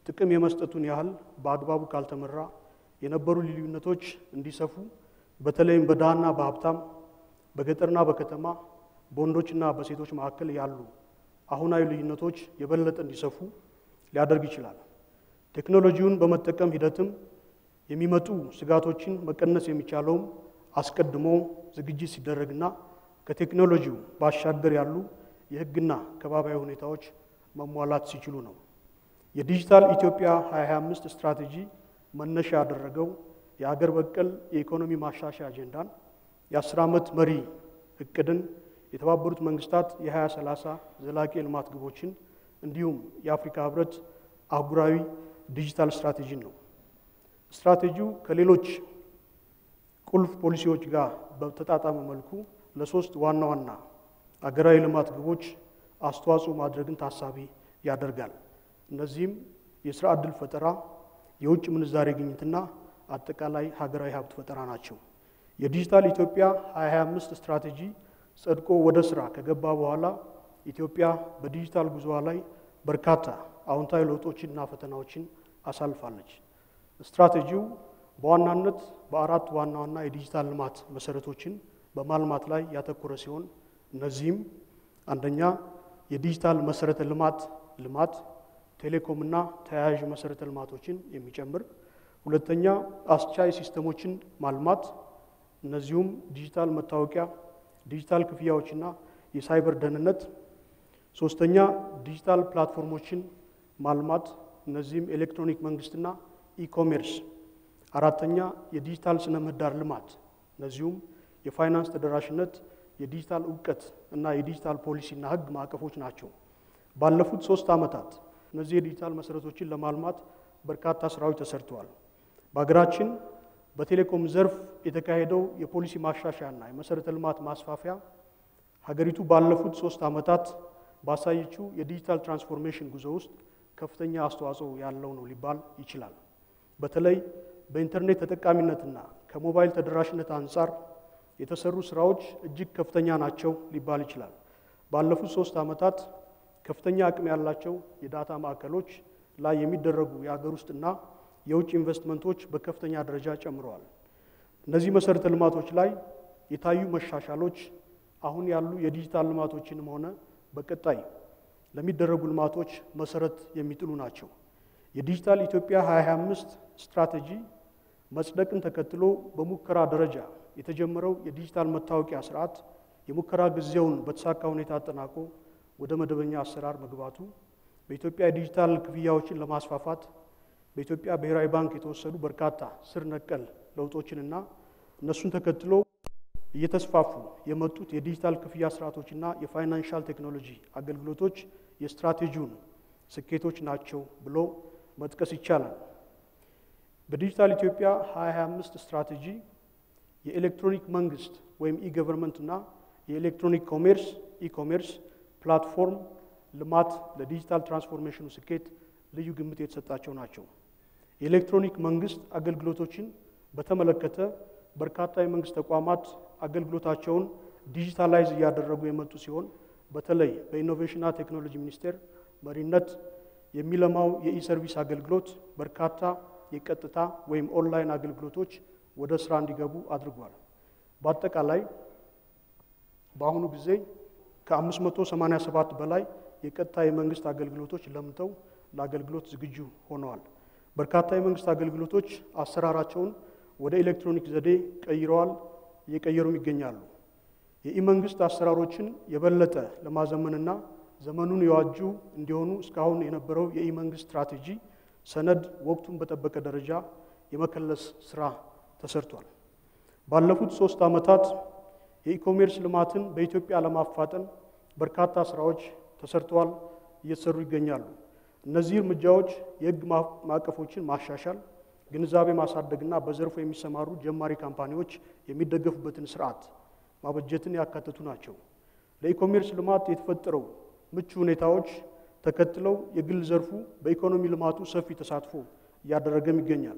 ጥቅም የመስጠቱን ያህል በአግባቡ ካልተመራ የነበሩ ልዩነቶች እንዲሰፉ በተለይም በድሃና በሀብታም በገጠርና በከተማ በወንዶችና በሴቶች መካከል ያሉ አሁናዊ ልዩነቶች የበለጠ እንዲሰፉ ሊያደርግ ይችላል። ቴክኖሎጂውን በመጠቀም ሂደትም የሚመጡ ስጋቶችን መቀነስ የሚቻለውም አስቀድሞ ዝግጅት ሲደረግና ከቴክኖሎጂው ባሻገር ያሉ የሕግና ከባቢያዊ ሁኔታዎች መሟላት ሲችሉ ነው። የዲጂታል ኢትዮጵያ 2025 ስትራቴጂ መነሻ ያደረገው የአገር በቀል የኢኮኖሚ ማሻሻያ አጀንዳን፣ የአስር ዓመት መሪ እቅድን፣ የተባበሩት መንግስታት የ2030 ዘላቂ የልማት ግቦችን እንዲሁም የአፍሪካ ህብረት አህጉራዊ ዲጂታል ስትራቴጂን ነው። ስትራቴጂው ከሌሎች ቁልፍ ፖሊሲዎች ጋር በተጣጣመ መልኩ ለሶስት ዋና ዋና አገራዊ ልማት ግቦች አስተዋጽኦ ማድረግን ታሳቢ ያደርጋል። እነዚህም የስራ ዕድል ፈጠራ፣ የውጭ ምንዛሬ ግኝትና አጠቃላይ ሀገራዊ ሀብት ፈጠራ ናቸው። የዲጂታል ኢትዮጵያ 2025 ስትራቴጂ ጸድቆ ወደ ስራ ከገባ በኋላ ኢትዮጵያ በዲጂታል ጉዞዋ ላይ በርካታ አዎንታዊ ለውጦችንና ፈተናዎችን አሳልፋለች። ስትራቴጂው በዋናነት በአራት ዋና ዋና የዲጂታል ልማት መሰረቶችን በማልማት ላይ ያተኮረ ሲሆን እነዚህም አንደኛ የዲጂታል መሰረተ ልማት ልማት ቴሌኮምና ተያያዥ መሰረተ ልማቶችን የሚጨምር፣ ሁለተኛ አስቻይ ሲስተሞችን ማልማት እነዚሁም ዲጂታል መታወቂያ፣ ዲጂታል ክፍያዎችና የሳይበር ደህንነት፣ ሶስተኛ ዲጂታል ፕላትፎርሞችን ማልማት እነዚህም ኤሌክትሮኒክ መንግስትና ኢኮሜርስ፣ አራተኛ የዲጂታል ስነ ምህዳር ልማት እነዚሁም የፋይናንስ ተደራሽነት፣ የዲጂታል እውቀት እና የዲጂታል ፖሊሲና ሕግ ማዕቀፎች ናቸው። ባለፉት ሶስት ዓመታት እነዚህ የዲጂታል መሰረቶችን ለማልማት በርካታ ስራዎች ተሰርተዋል። በሀገራችን በቴሌኮም ዘርፍ የተካሄደው የፖሊሲ ማሻሻያና የመሰረተ ልማት ማስፋፊያ ሀገሪቱ ባለፉት ሶስት ዓመታት ባሳየችው የዲጂታል ትራንስፎርሜሽን ጉዞ ውስጥ ከፍተኛ አስተዋጽኦ ያለው ነው ሊባል ይችላል። በተለይ በኢንተርኔት ተጠቃሚነትና ከሞባይል ተደራሽነት አንጻር የተሰሩ ስራዎች እጅግ ከፍተኛ ናቸው ሊባል ይችላል። ባለፉት ሶስት ዓመታት ከፍተኛ አቅም ያላቸው የዳታ ማዕከሎች ላይ የሚደረጉ የሀገር ውስጥና የውጭ ኢንቨስትመንቶች በከፍተኛ ደረጃ ጨምረዋል። እነዚህ መሰረተ ልማቶች ላይ የታዩ መሻሻሎች አሁን ያሉ የዲጂታል ልማቶችንም ሆነ በቀጣይ ለሚደረጉ ልማቶች መሰረት የሚጥሉ ናቸው። የዲጂታል ኢትዮጵያ 2025 ስትራቴጂ መጽደቅን ተከትሎ በሙከራ ደረጃ የተጀመረው የዲጂታል መታወቂያ ስርዓት የሙከራ ጊዜውን በተሳካ ሁኔታ አጠናቆ ወደ መደበኛ አሰራር መግባቱ በኢትዮጵያ የዲጂታል ክፍያዎችን ለማስፋፋት በኢትዮጵያ ብሔራዊ ባንክ የተወሰዱ በርካታ ስር ነቀል ለውጦችንና እነሱን ተከትሎ እየተስፋፉ የመጡት የዲጂታል ክፍያ ስርዓቶችና የፋይናንሻል ቴክኖሎጂ አገልግሎቶች የስትራቴጂውን ስኬቶች ናቸው ብሎ መጥቀስ ይቻላል። በዲጂታል ኢትዮጵያ 2025 ስትራቴጂ የኤሌክትሮኒክ መንግስት ወይም ኢገቨርንመንት እና የኤሌክትሮኒክ ኮሜርስ ኢኮሜርስ ፕላትፎርም ልማት ለዲጂታል ትራንስፎርሜሽኑ ስኬት ልዩ ግምት የተሰጣቸው ናቸው። የኤሌክትሮኒክ መንግስት አገልግሎቶችን በተመለከተ በርካታ የመንግስት ተቋማት አገልግሎታቸውን ዲጂታላይዝ እያደረጉ የመጡ ሲሆን በተለይ በኢኖቬሽንና ቴክኖሎጂ ሚኒስቴር መሪነት የሚለማው የኢሰርቪስ አገልግሎት በርካታ የቀጥታ ወይም ኦንላይን አገልግሎቶች ወደ ስራ እንዲገቡ አድርጓል። በአጠቃላይ በአሁኑ ጊዜ ከ587 በላይ የቀጥታ የመንግስት አገልግሎቶች ለምተው ለአገልግሎት ዝግጁ ሆነዋል። በርካታ የመንግስት አገልግሎቶች አሰራራቸውን ወደ ኤሌክትሮኒክ ዘዴ ቀይረዋል፣ እየቀየሩም ይገኛሉ። የኢመንግስት አሰራሮችን የበለጠ ለማዘመንና ዘመኑን የዋጁ እንዲሆኑ እስካሁን የነበረው የኢመንግስት ስትራቴጂ ሰነድ ወቅቱን በጠበቀ ደረጃ የመከለስ ስራ ተሰርቷል። ባለፉት ሶስት ዓመታት የኢኮሜርስ ልማትን በኢትዮጵያ ለማፋጠን በርካታ ስራዎች ተሰርተዋል፣ እየተሰሩ ይገኛሉ። እነዚህ እርምጃዎች የህግ ማዕቀፎችን ማሻሻል፣ ግንዛቤ ማሳደግና በዘርፉ የሚሰማሩ ጀማሪ ካምፓኒዎች የሚደገፉበትን ስርዓት ማበጀትን ያካተቱ ናቸው። ለኢኮሜርስ ልማት የተፈጠረው ምቹ ሁኔታዎች ተከትለው የግል ዘርፉ በኢኮኖሚ ልማቱ ሰፊ ተሳትፎ እያደረገም ይገኛል።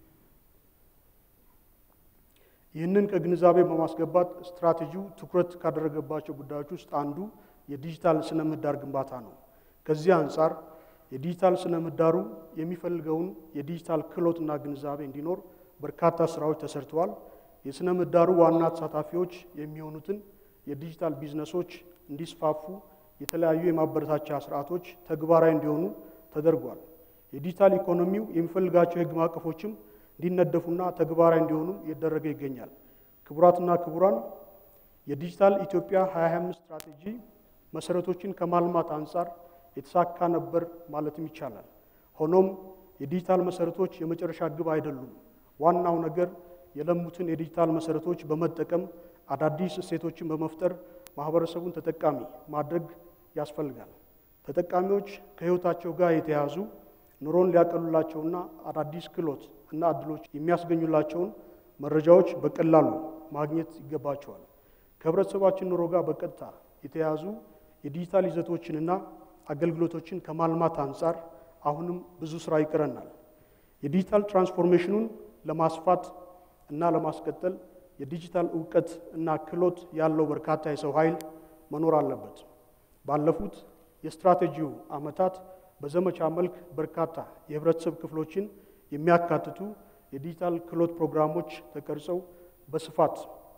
ይህንን ከግንዛቤ በማስገባት ስትራቴጂው ትኩረት ካደረገባቸው ጉዳዮች ውስጥ አንዱ የዲጂታል ስነ ምህዳር ግንባታ ነው። ከዚህ አንጻር የዲጂታል ስነ ምህዳሩ የሚፈልገውን የዲጂታል ክህሎትና ግንዛቤ እንዲኖር በርካታ ስራዎች ተሰርተዋል። የስነ ምህዳሩ ዋና ተሳታፊዎች የሚሆኑትን የዲጂታል ቢዝነሶች እንዲስፋፉ የተለያዩ የማበረታቻ ስርዓቶች ተግባራዊ እንዲሆኑ ተደርጓል። የዲጂታል ኢኮኖሚው የሚፈልጋቸው የህግ ማዕቀፎችም እንዲነደፉና ተግባራዊ እንዲሆኑ እየተደረገ ይገኛል። ክቡራትና ክቡራን የዲጂታል ኢትዮጵያ 2025 ስትራቴጂ መሰረቶችን ከማልማት አንጻር የተሳካ ነበር ማለትም ይቻላል። ሆኖም የዲጂታል መሰረቶች የመጨረሻ ግብ አይደሉም። ዋናው ነገር የለሙትን የዲጂታል መሰረቶች በመጠቀም አዳዲስ እሴቶችን በመፍጠር ማህበረሰቡን ተጠቃሚ ማድረግ ያስፈልጋል። ተጠቃሚዎች ከህይወታቸው ጋር የተያያዙ ኑሮን ሊያቀሉላቸውና አዳዲስ ክህሎት እና እድሎች የሚያስገኙላቸውን መረጃዎች በቀላሉ ማግኘት ይገባቸዋል። ከህብረተሰባችን ኑሮ ጋር በቀጥታ የተያያዙ የዲጂታል ይዘቶችንና አገልግሎቶችን ከማልማት አንጻር አሁንም ብዙ ስራ ይቀረናል። የዲጂታል ትራንስፎርሜሽኑን ለማስፋት እና ለማስቀጠል የዲጂታል እውቀት እና ክህሎት ያለው በርካታ የሰው ኃይል መኖር አለበት። ባለፉት የስትራቴጂው ዓመታት በዘመቻ መልክ በርካታ የህብረተሰብ ክፍሎችን የሚያካትቱ የዲጂታል ክህሎት ፕሮግራሞች ተቀርጸው በስፋት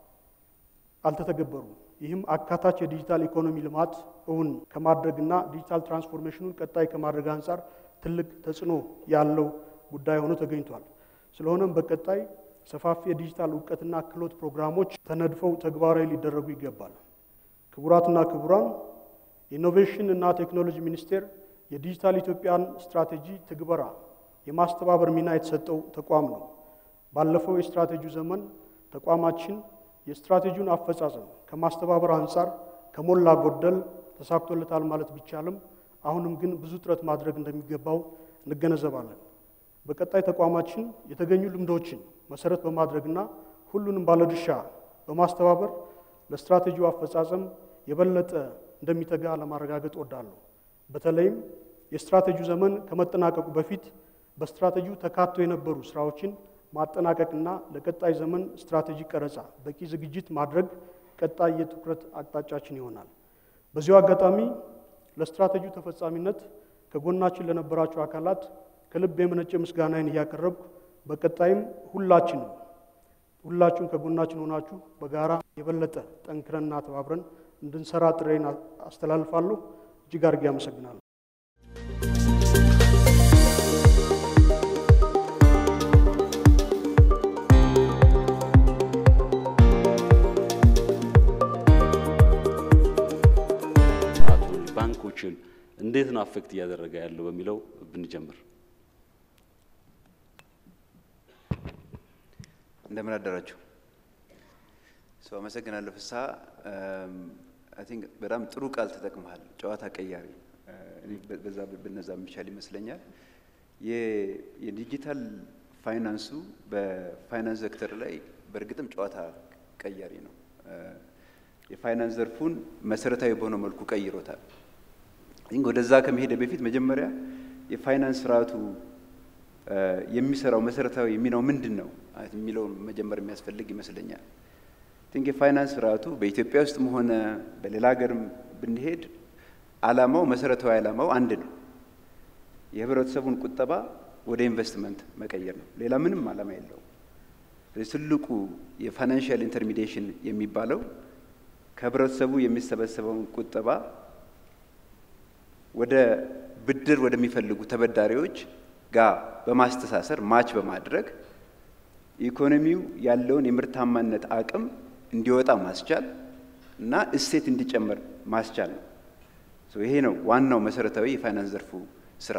አልተተገበሩም። ይህም አካታች የዲጂታል ኢኮኖሚ ልማት እውን ከማድረግና ዲጂታል ትራንስፎርሜሽኑን ቀጣይ ከማድረግ አንጻር ትልቅ ተጽዕኖ ያለው ጉዳይ ሆኖ ተገኝቷል። ስለሆነም በቀጣይ ሰፋፊ የዲጂታል እውቀትና ክህሎት ፕሮግራሞች ተነድፈው ተግባራዊ ሊደረጉ ይገባል። ክቡራትና ክቡራን፣ የኢኖቬሽን እና ቴክኖሎጂ ሚኒስቴር የዲጂታል ኢትዮጵያን ስትራቴጂ ትግበራ የማስተባበር ሚና የተሰጠው ተቋም ነው። ባለፈው የስትራቴጂው ዘመን ተቋማችን የስትራቴጂውን አፈጻጸም ከማስተባበር አንጻር ከሞላ ጎደል ተሳክቶለታል ማለት ቢቻልም አሁንም ግን ብዙ ጥረት ማድረግ እንደሚገባው እንገነዘባለን። በቀጣይ ተቋማችን የተገኙ ልምዶችን መሰረት በማድረግና ሁሉንም ባለድርሻ በማስተባበር ለስትራቴጂው አፈጻጸም የበለጠ እንደሚተጋ ለማረጋገጥ እወዳለሁ። በተለይም የስትራቴጂው ዘመን ከመጠናቀቁ በፊት በስትራቴጂው ተካቶ የነበሩ ስራዎችን ማጠናቀቅና ለቀጣይ ዘመን ስትራቴጂ ቀረጻ በቂ ዝግጅት ማድረግ ቀጣይ የትኩረት አቅጣጫችን ይሆናል። በዚሁ አጋጣሚ ለስትራቴጂው ተፈጻሚነት ከጎናችን ለነበራችሁ አካላት ከልብ የመነጨ ምስጋናዬን እያቀረብኩ በቀጣይም ሁላችንም ሁላችሁም ከጎናችን ሆናችሁ በጋራ የበለጠ ጠንክረንና ተባብረን እንድንሰራ ጥሬን አስተላልፋለሁ። እጅግ አድርጌ አመሰግናለሁ። ባንኮችን እንዴት ነው አፌክት እያደረገ ያለው በሚለው ብንጀምር። እንደምን አደራችሁ። ሰው አመሰግናለሁ። ፍስሐ አይ ቲንክ በጣም ጥሩ ቃል ተጠቅመሃል። ጨዋታ ቀያሪ በዛ ብነዛ የሚቻል ይመስለኛል። የዲጂታል ፋይናንሱ በፋይናንስ ሴክተር ላይ በእርግጥም ጨዋታ ቀያሪ ነው። የፋይናንስ ዘርፉን መሰረታዊ በሆነ መልኩ ቀይሮታል። ይህ ወደዛ ከመሄደ በፊት መጀመሪያ የፋይናንስ ስርዓቱ የሚሰራው መሰረታዊ ሚናው ምንድን ነው የሚለውን መጀመር የሚያስፈልግ ይመስለኛል። ቲንክ የፋይናንስ ስርዓቱ በኢትዮጵያ ውስጥም ሆነ በሌላ ሀገርም ብንሄድ አላማው መሰረታዊ አላማው አንድ ነው። የህብረተሰቡን ቁጠባ ወደ ኢንቨስትመንት መቀየር ነው። ሌላ ምንም አላማ የለውም። ትልቁ የፋይናንሽል ኢንተርሚዲሽን የሚባለው ከህብረተሰቡ የሚሰበሰበውን ቁጠባ ወደ ብድር ወደሚፈልጉ ተበዳሪዎች ጋር በማስተሳሰር ማች በማድረግ ኢኮኖሚው ያለውን የምርታማነት አቅም እንዲወጣ ማስቻል እና እሴት እንዲጨምር ማስቻል ነው። ይሄ ነው ዋናው መሰረታዊ የፋይናንስ ዘርፉ ስራ።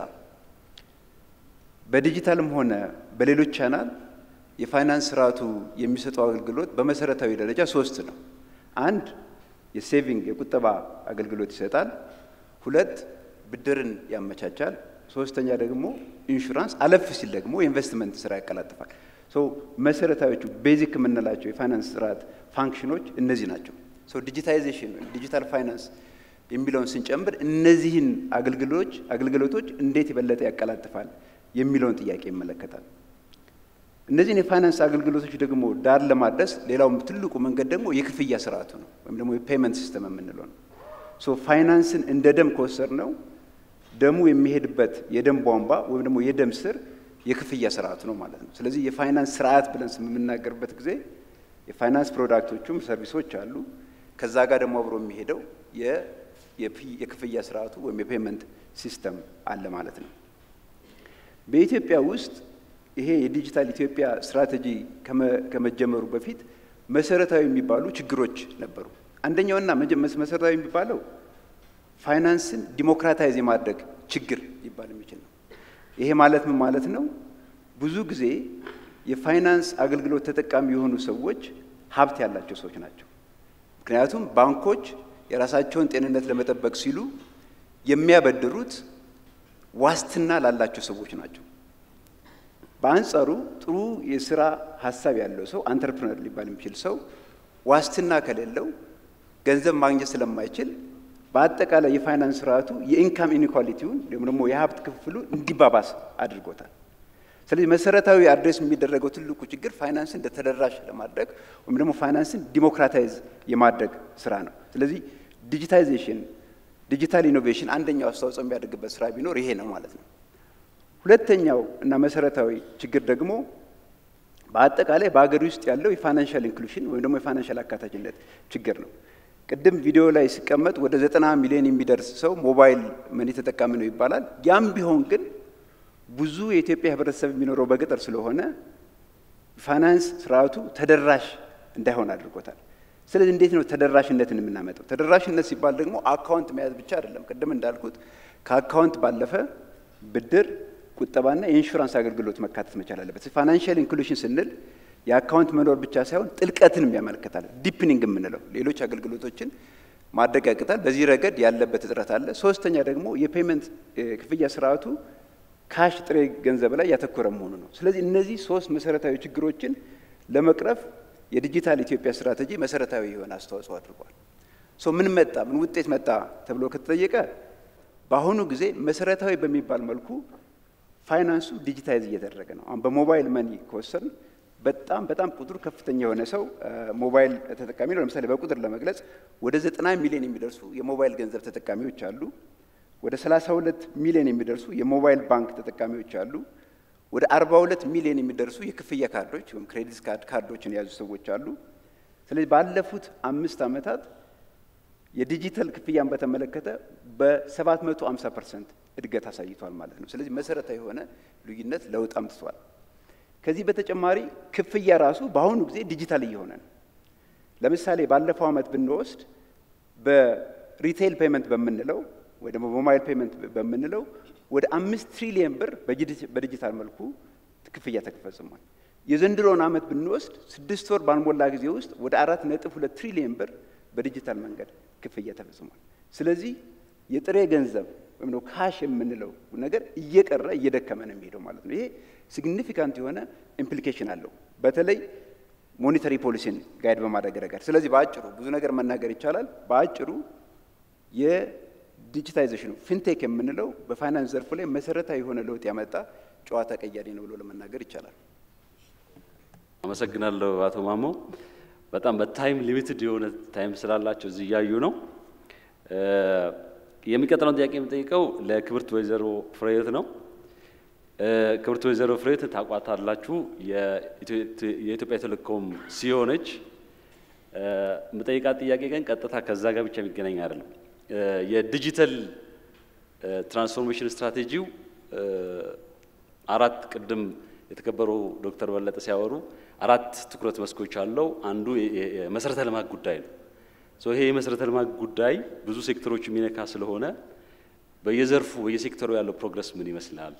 በዲጂታልም ሆነ በሌሎች ቻናል የፋይናንስ ስርዓቱ የሚሰጠው አገልግሎት በመሰረታዊ ደረጃ ሶስት ነው። አንድ የሴቪንግ የቁጠባ አገልግሎት ይሰጣል። ሁለት ብድርን ያመቻቻል። ሶስተኛ ደግሞ ኢንሹራንስ፣ አለፍ ሲል ደግሞ የኢንቨስትመንት ስራ ያቀላጥፋል። መሰረታዊዎቹ ቤዚክ የምንላቸው የፋይናንስ ስርዓት ፋንክሽኖች እነዚህ ናቸው። ዲጂታይዜሽን ዲጂታል ፋይናንስ የሚለውን ስንጨምር እነዚህን አገልግሎቶች አገልግሎቶች እንዴት የበለጠ ያቀላጥፋል የሚለውን ጥያቄ ይመለከታል። እነዚህን የፋይናንስ አገልግሎቶች ደግሞ ዳር ለማድረስ ሌላው ትልቁ መንገድ ደግሞ የክፍያ ስርዓቱ ነው፣ ወይም ደግሞ የፔመንት ሲስተም የምንለው ነው። ሶ ፋይናንስን እንደ ደም ከወሰድ ነው ደሙ የሚሄድበት የደም ቧንቧ ወይም ደግሞ የደም ስር የክፍያ ስርዓቱ ነው ማለት ነው። ስለዚህ የፋይናንስ ስርዓት ብለን የምናገርበት ጊዜ የፋይናንስ ፕሮዳክቶቹም ሰርቪሶች አሉ። ከዛ ጋር ደግሞ አብሮ የሚሄደው የክፍያ ስርዓቱ ወይም የፔመንት ሲስተም አለ ማለት ነው። በኢትዮጵያ ውስጥ ይሄ የዲጂታል ኢትዮጵያ ስትራቴጂ ከመጀመሩ በፊት መሰረታዊ የሚባሉ ችግሮች ነበሩ። አንደኛውና መሰረታዊ የሚባለው ፋይናንስን ዲሞክራታይዝ የማድረግ ችግር ሊባል የሚችል ነው። ይሄ ማለት ምን ማለት ነው? ብዙ ጊዜ የፋይናንስ አገልግሎት ተጠቃሚ የሆኑ ሰዎች ሀብት ያላቸው ሰዎች ናቸው። ምክንያቱም ባንኮች የራሳቸውን ጤንነት ለመጠበቅ ሲሉ የሚያበድሩት ዋስትና ላላቸው ሰዎች ናቸው። በአንጻሩ ጥሩ የስራ ሀሳብ ያለው ሰው አንተርፕረነር ሊባል የሚችል ሰው ዋስትና ከሌለው ገንዘብ ማግኘት ስለማይችል በአጠቃላይ የፋይናንስ ስርዓቱ የኢንካም ኢኒኳሊቲውን ወይም ደግሞ የሀብት ክፍሉ እንዲባባስ አድርጎታል። ስለዚህ መሰረታዊ አድሬስ የሚደረገው ትልቁ ችግር ፋይናንስን ተደራሽ ለማድረግ ወይም ደግሞ ፋይናንስን ዲሞክራታይዝ የማድረግ ስራ ነው። ስለዚህ ዲጂታይዜሽን፣ ዲጂታል ኢኖቬሽን አንደኛው አስተዋጽኦ የሚያደርግበት ስራ ቢኖር ይሄ ነው ማለት ነው። ሁለተኛው እና መሰረታዊ ችግር ደግሞ በአጠቃላይ በሀገር ውስጥ ያለው የፋይናንሻል ኢንክሉሽን ወይም ደግሞ የፋይናንሻል አካታችነት ችግር ነው። ቅድም ቪዲዮ ላይ ሲቀመጥ ወደ ዘጠና ሚሊዮን የሚደርስ ሰው ሞባይል መኒ ተጠቃሚ ነው ይባላል። ያም ቢሆን ግን ብዙ የኢትዮጵያ ሕብረተሰብ የሚኖረው በገጠር ስለሆነ ፋይናንስ ስርዓቱ ተደራሽ እንዳይሆን አድርጎታል። ስለዚህ እንዴት ነው ተደራሽነትን የምናመጣው? ተደራሽነት ሲባል ደግሞ አካውንት መያዝ ብቻ አይደለም። ቅድም እንዳልኩት ከአካውንት ባለፈ ብድር፣ ቁጠባና የኢንሹራንስ አገልግሎት መካተት መቻል አለበት። ፋይናንሽል ኢንክሉሽን ስንል የአካውንት መኖር ብቻ ሳይሆን ጥልቀትንም ያመለክታል። ዲፕኒንግ የምንለው ሌሎች አገልግሎቶችን ማድረግ ያቅታል። በዚህ ረገድ ያለበት እጥረት አለ። ሶስተኛ ደግሞ የፔመንት ክፍያ ስርዓቱ ካሽ ጥሬ ገንዘብ ላይ ያተኮረ መሆኑ ነው። ስለዚህ እነዚህ ሶስት መሰረታዊ ችግሮችን ለመቅረፍ የዲጂታል ኢትዮጵያ ስትራቴጂ መሰረታዊ የሆነ አስተዋጽኦ አድርጓል። ሶ ምን መጣ፣ ምን ውጤት መጣ ተብሎ ከተጠየቀ በአሁኑ ጊዜ መሰረታዊ በሚባል መልኩ ፋይናንሱ ዲጂታይዝ እየተደረገ ነው። አሁን በሞባይል መኒ ከወሰን በጣም በጣም ቁጥሩ ከፍተኛ የሆነ ሰው ሞባይል ተጠቃሚ ነው። ለምሳሌ በቁጥር ለመግለጽ ወደ ዘጠና ሚሊዮን የሚደርሱ የሞባይል ገንዘብ ተጠቃሚዎች አሉ። ወደ 32 ሚሊዮን የሚደርሱ የሞባይል ባንክ ተጠቃሚዎች አሉ። ወደ 42 ሚሊዮን የሚደርሱ የክፍያ ካርዶች ወይም ክሬዲት ካርድ ካርዶችን የያዙ ሰዎች አሉ። ስለዚህ ባለፉት አምስት ዓመታት የዲጂታል ክፍያን በተመለከተ በ750 ፐርሰንት እድገት አሳይቷል ማለት ነው። ስለዚህ መሰረታዊ የሆነ ልዩነት ለውጥ አምጥቷል። ከዚህ በተጨማሪ ክፍያ ራሱ በአሁኑ ጊዜ ዲጂታል እየሆነ ነው። ለምሳሌ ባለፈው ዓመት ብንወስድ በሪቴይል ፔመንት በምንለው ወይ ደግሞ በሞባይል ፔመንት በምንለው ወደ አምስት ትሪሊየን ብር በዲጂታል መልኩ ክፍያ ተፈጽሟል። የዘንድሮውን ዓመት ብንወስድ ስድስት ወር ባልሞላ ጊዜ ውስጥ ወደ አራት ነጥብ ሁለት ትሪሊየን ብር በዲጂታል መንገድ ክፍያ ተፈጽሟል። ስለዚህ የጥሬ ገንዘብ ወይም ደግሞ ካሽ የምንለው ነገር እየቀረ እየደከመ ነው የሚሄደው ማለት ነው። ይሄ ሲግኒፊካንት የሆነ ኢምፕሊኬሽን አለው በተለይ ሞኔታሪ ፖሊሲን ጋይድ በማድረግ ረገድ። ስለዚህ በአጭሩ ብዙ ነገር መናገር ይቻላል። በአጭሩ የዲጂታይዜሽኑ ፊንቴክ የምንለው በፋይናንስ ዘርፉ ላይ መሰረታዊ የሆነ ለውጥ ያመጣ ጨዋታ ቀያሪ ነው ብሎ ለመናገር ይቻላል። አመሰግናለሁ አቶ ማሞ። በጣም በታይም ሊሚትድ የሆነ ታይም ስላላቸው እዚህ እያዩ ነው። የሚቀጥለውን ጥያቄ የምጠይቀው ለክብርት ወይዘሮ ፍሬህይወት ነው። ክብርት ወይዘሮ ፍሬህይወት ታቋታላችሁ። የኢትዮጵያ ቴሌኮም ሲኦ ነች። የምጠይቃት ጥያቄ ግን ቀጥታ ከዛ ጋር ብቻ የሚገናኝ አይደለም። የዲጂታል ትራንስፎርሜሽን ስትራቴጂው አራት ቅድም የተከበሩ ዶክተር በለጠ ሲያወሩ አራት ትኩረት መስኮች አለው። አንዱ የመሰረተ ልማት ጉዳይ ነው። ይሄ የመሰረተ ልማት ጉዳይ ብዙ ሴክተሮች የሚነካ ስለሆነ በየዘርፉ በየሴክተሩ ያለው ፕሮግረስ ምን ይመስላል?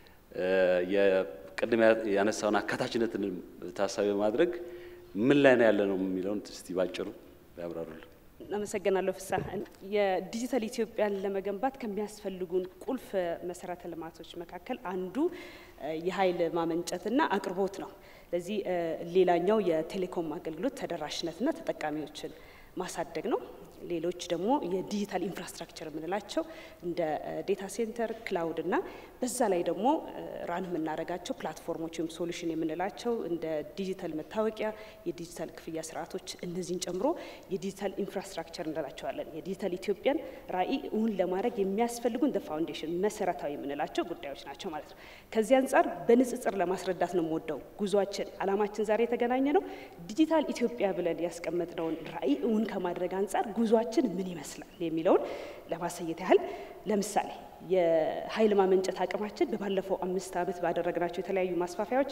ቅድም ያነሳውን አካታችነትን ታሳቢ በማድረግ ምን ላይ ነው ያለ ነው የሚለውን እስቲ ባጭሩ ያብራሩልን። አመሰግናለሁ ፍሳ። የዲጂታል ኢትዮጵያን ለመገንባት ከሚያስፈልጉን ቁልፍ መሰረተ ልማቶች መካከል አንዱ የኃይል ማመንጨትና አቅርቦት ነው። ለዚህ ሌላኛው የቴሌኮም አገልግሎት ተደራሽነትና ተጠቃሚዎችን ማሳደግ ነው። ሌሎች ደግሞ የዲጂታል ኢንፍራስትራክቸር የምንላቸው እንደ ዴታ ሴንተር፣ ክላውድ እና በዛ ላይ ደግሞ ራን የምናደርጋቸው ፕላትፎርሞች ወይም ሶሉሽን የምንላቸው እንደ ዲጂታል መታወቂያ፣ የዲጂታል ክፍያ ስርዓቶች እነዚህን ጨምሮ የዲጂታል ኢንፍራስትራክቸር እንላቸዋለን። የዲጂታል ኢትዮጵያን ራዕይ እውን ለማድረግ የሚያስፈልጉን ፋውንዴሽን መሰረታዊ የምንላቸው ጉዳዮች ናቸው ማለት ነው። ከዚህ አንጻር በንጽጽር ለማስረዳት ነው የምወደው ጉዟችን አላማችን ዛሬ የተገናኘ ነው ዲጂታል ኢትዮጵያ ብለን ያስቀመጥነውን ራዕይ እውን ከማድረግ አንጻር ጉዟችን ምን ይመስላል የሚለውን ለማሳየት ያህል ለምሳሌ የኃይል ማመንጨት አቅማችን በባለፈው አምስት ዓመት ባደረግናቸው የተለያዩ ማስፋፊያዎች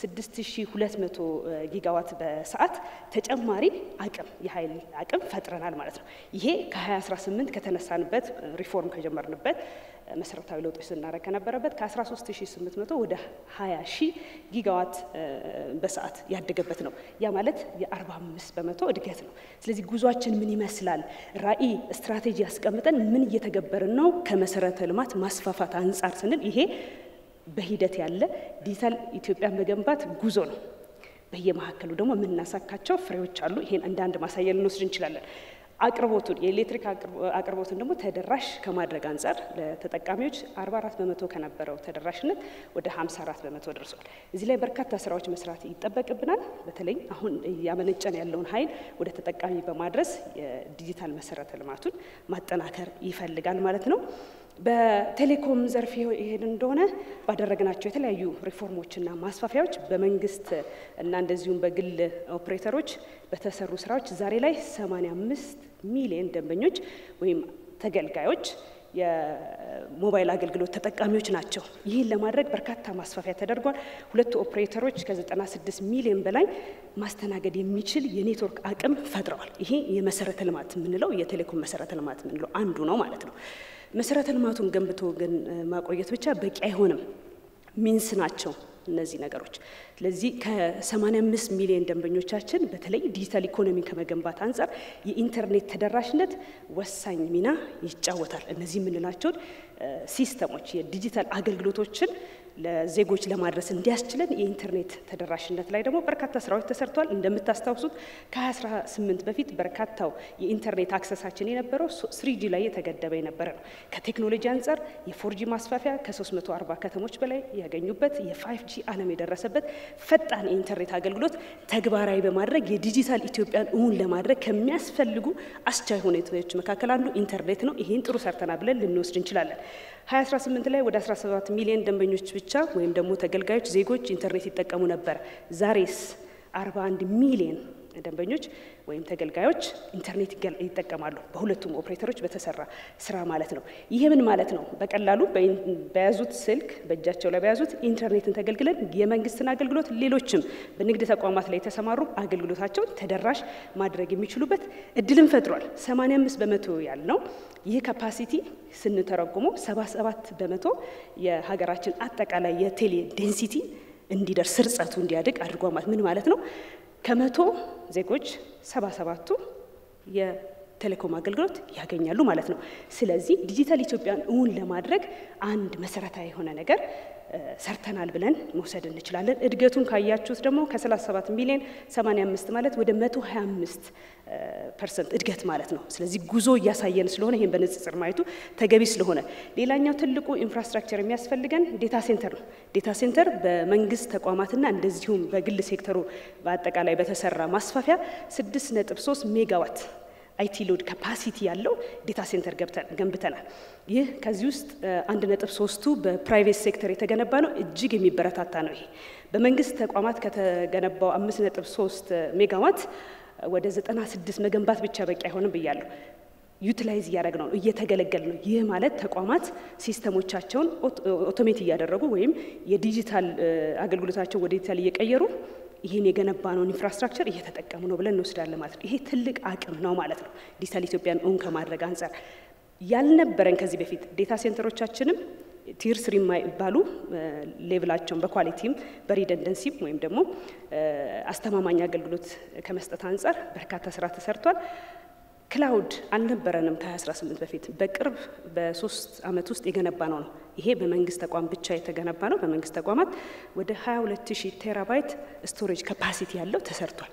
6200 ጊጋዋት በሰዓት ተጨማሪ አቅም የኃይል አቅም ፈጥረናል ማለት ነው። ይሄ ከ2018 ከተነሳንበት ሪፎርም ከጀመርንበት መሰረታዊ ለውጦች ስናደርግ ከነበረበት ከ13800 ወደ 20 ሺህ ጊጋዋት በሰዓት ያደገበት ነው። ያ ማለት የ45 በመቶ እድገት ነው። ስለዚህ ጉዟችን ምን ይመስላል? ራዕይ ስትራቴጂ ያስቀምጠን ምን እየተገበርን ነው? ከመሰረተ ልማት ማስፋፋት አንጻር ስንል ይሄ በሂደት ያለ ዲጂታል ኢትዮጵያን መገንባት ጉዞ ነው። በየመካከሉ ደግሞ የምናሳካቸው ፍሬዎች አሉ። ይሄን እንደ አንድ ማሳያ ልንወስድ እንችላለን። አቅርቦቱን የኤሌክትሪክ አቅርቦቱን ደግሞ ተደራሽ ከማድረግ አንጻር ለተጠቃሚዎች 44 በመቶ ከነበረው ተደራሽነት ወደ 54 በመቶ ደርሷል። እዚህ ላይ በርካታ ስራዎች መስራት ይጠበቅብናል። በተለይ አሁን እያመነጨን ያለውን ኃይል ወደ ተጠቃሚ በማድረስ የዲጂታል መሰረተ ልማቱን ማጠናከር ይፈልጋል ማለት ነው። በቴሌኮም ዘርፍ ይሄን እንደሆነ ባደረግናቸው የተለያዩ ሪፎርሞችና ማስፋፊያዎች በመንግስት እና እንደዚሁም በግል ኦፕሬተሮች በተሰሩ ስራዎች ዛሬ ላይ 85 ሚሊዮን ደንበኞች ወይም ተገልጋዮች የሞባይል አገልግሎት ተጠቃሚዎች ናቸው። ይህን ለማድረግ በርካታ ማስፋፊያ ተደርጓል። ሁለቱ ኦፕሬተሮች ከ96 ሚሊዮን በላይ ማስተናገድ የሚችል የኔትወርክ አቅም ፈጥረዋል። ይሄ የመሰረተ ልማት የምንለው የቴሌኮም መሰረተ ልማት የምንለው አንዱ ነው ማለት ነው። መሰረተ ልማቱን ገንብቶ ግን ማቆየት ብቻ በቂ አይሆንም። ሚንስ ናቸው እነዚህ ነገሮች። ስለዚህ ከ85 ሚሊዮን ደንበኞቻችን በተለይ ዲጂታል ኢኮኖሚ ከመገንባት አንጻር የኢንተርኔት ተደራሽነት ወሳኝ ሚና ይጫወታል። እነዚህ የምንላቸውን ሲስተሞች የዲጂታል አገልግሎቶችን ለዜጎች ለማድረስ እንዲያስችለን የኢንተርኔት ተደራሽነት ላይ ደግሞ በርካታ ስራዎች ተሰርተዋል። እንደምታስታውሱት ከ2018 በፊት በርካታው የኢንተርኔት አክሰሳችን የነበረው ስሪጂ ላይ የተገደበ የነበረ ነው። ከቴክኖሎጂ አንጻር የፎርጂ ማስፋፊያ ከ340 ከተሞች በላይ ያገኙበት የፋይቭ ጂ ዓለም የደረሰበት ፈጣን የኢንተርኔት አገልግሎት ተግባራዊ በማድረግ የዲጂታል ኢትዮጵያን እውን ለማድረግ ከሚያስፈልጉ አስቻይ ሁኔታዎች መካከል አንዱ ኢንተርኔት ነው። ይህን ጥሩ ሰርተናል ብለን ልንወስድ እንችላለን። 2018 ላይ ወደ 17 ሚሊዮን ደንበኞች ብቻ ወይም ደግሞ ተገልጋዮች ዜጎች ኢንተርኔት ይጠቀሙ ነበር። ዛሬስ 41 ሚሊዮን ደንበኞች ወይም ተገልጋዮች ኢንተርኔት ይጠቀማሉ። በሁለቱም ኦፕሬተሮች በተሰራ ስራ ማለት ነው። ይህ ምን ማለት ነው? በቀላሉ በያዙት ስልክ በእጃቸው ላይ በያዙት ኢንተርኔትን ተገልግለን የመንግስትን አገልግሎት ሌሎችም በንግድ ተቋማት ላይ የተሰማሩ አገልግሎታቸውን ተደራሽ ማድረግ የሚችሉበት እድልን ፈጥሯል። 85 በመቶ ያልነው ይህ ካፓሲቲ ስንተረጉሞ 77 በመቶ የሀገራችን አጠቃላይ የቴሌ ዴንሲቲ እንዲደርስ ስርጸቱ እንዲያድግ አድርጓል። ማለት ምን ማለት ነው? ከመቶ ዜጎች ሰባ ሰባቱ የቴሌኮም አገልግሎት ያገኛሉ ማለት ነው። ስለዚህ ዲጂታል ኢትዮጵያን እውን ለማድረግ አንድ መሰረታዊ የሆነ ነገር ሰርተናል ብለን መውሰድ እንችላለን። እድገቱን ካያችሁት ደግሞ ከ37 ሚሊዮን 85 ማለት ወደ 125 ፐርሰንት እድገት ማለት ነው። ስለዚህ ጉዞ እያሳየን ስለሆነ ይህን በንጽጽር ማየቱ ተገቢ ስለሆነ፣ ሌላኛው ትልቁ ኢንፍራስትራክቸር የሚያስፈልገን ዴታ ሴንተር ነው። ዴታ ሴንተር በመንግስት ተቋማትና እንደዚሁም በግል ሴክተሩ በአጠቃላይ በተሰራ ማስፋፊያ 6.3 ሜጋዋት አይቲ ሎድ ካፓሲቲ ያለው ዴታ ሴንተር ገንብተናል። ይህ ከዚህ ውስጥ አንድ ነጥብ ሶስቱ በፕራይቬት ሴክተር የተገነባ ነው። እጅግ የሚበረታታ ነው። ይሄ በመንግስት ተቋማት ከተገነባው አምስት ነጥብ ሶስት ሜጋዋት ወደ ዘጠና ስድስት መገንባት ብቻ በቂ አይሆንም ብያለሁ። ዩቲላይዝ እያደረግ ነው እየተገለገል ነው። ይህ ማለት ተቋማት ሲስተሞቻቸውን ኦቶሜት እያደረጉ ወይም የዲጂታል አገልግሎታቸው ወደ ዲጂታል እየቀየሩ ይህን የገነባነውን ኢንፍራስትራክቸር እየተጠቀሙ ነው ብለን እንወስዳለን ማለት ነው። ይሄ ትልቅ አቅም ነው ማለት ነው። ዲጂታል ኢትዮጵያን እውን ከማድረግ አንጻር ያልነበረን ከዚህ በፊት ዴታ ሴንተሮቻችንም ቲር ስሪ የማይባሉ ሌቭላቸውን በኳሊቲም በሪደንደንሲም ወይም ደግሞ አስተማማኝ አገልግሎት ከመስጠት አንጻር በርካታ ስራ ተሰርቷል። ክላውድ አልነበረንም ከ2018 በፊት በቅርብ በሶስት ዓመት ውስጥ የገነባ ነው ነው። ይሄ በመንግስት ተቋም ብቻ የተገነባ ነው። በመንግስት ተቋማት ወደ 22 ሺህ ቴራባይት ስቶሬጅ ካፓሲቲ ያለው ተሰርቷል።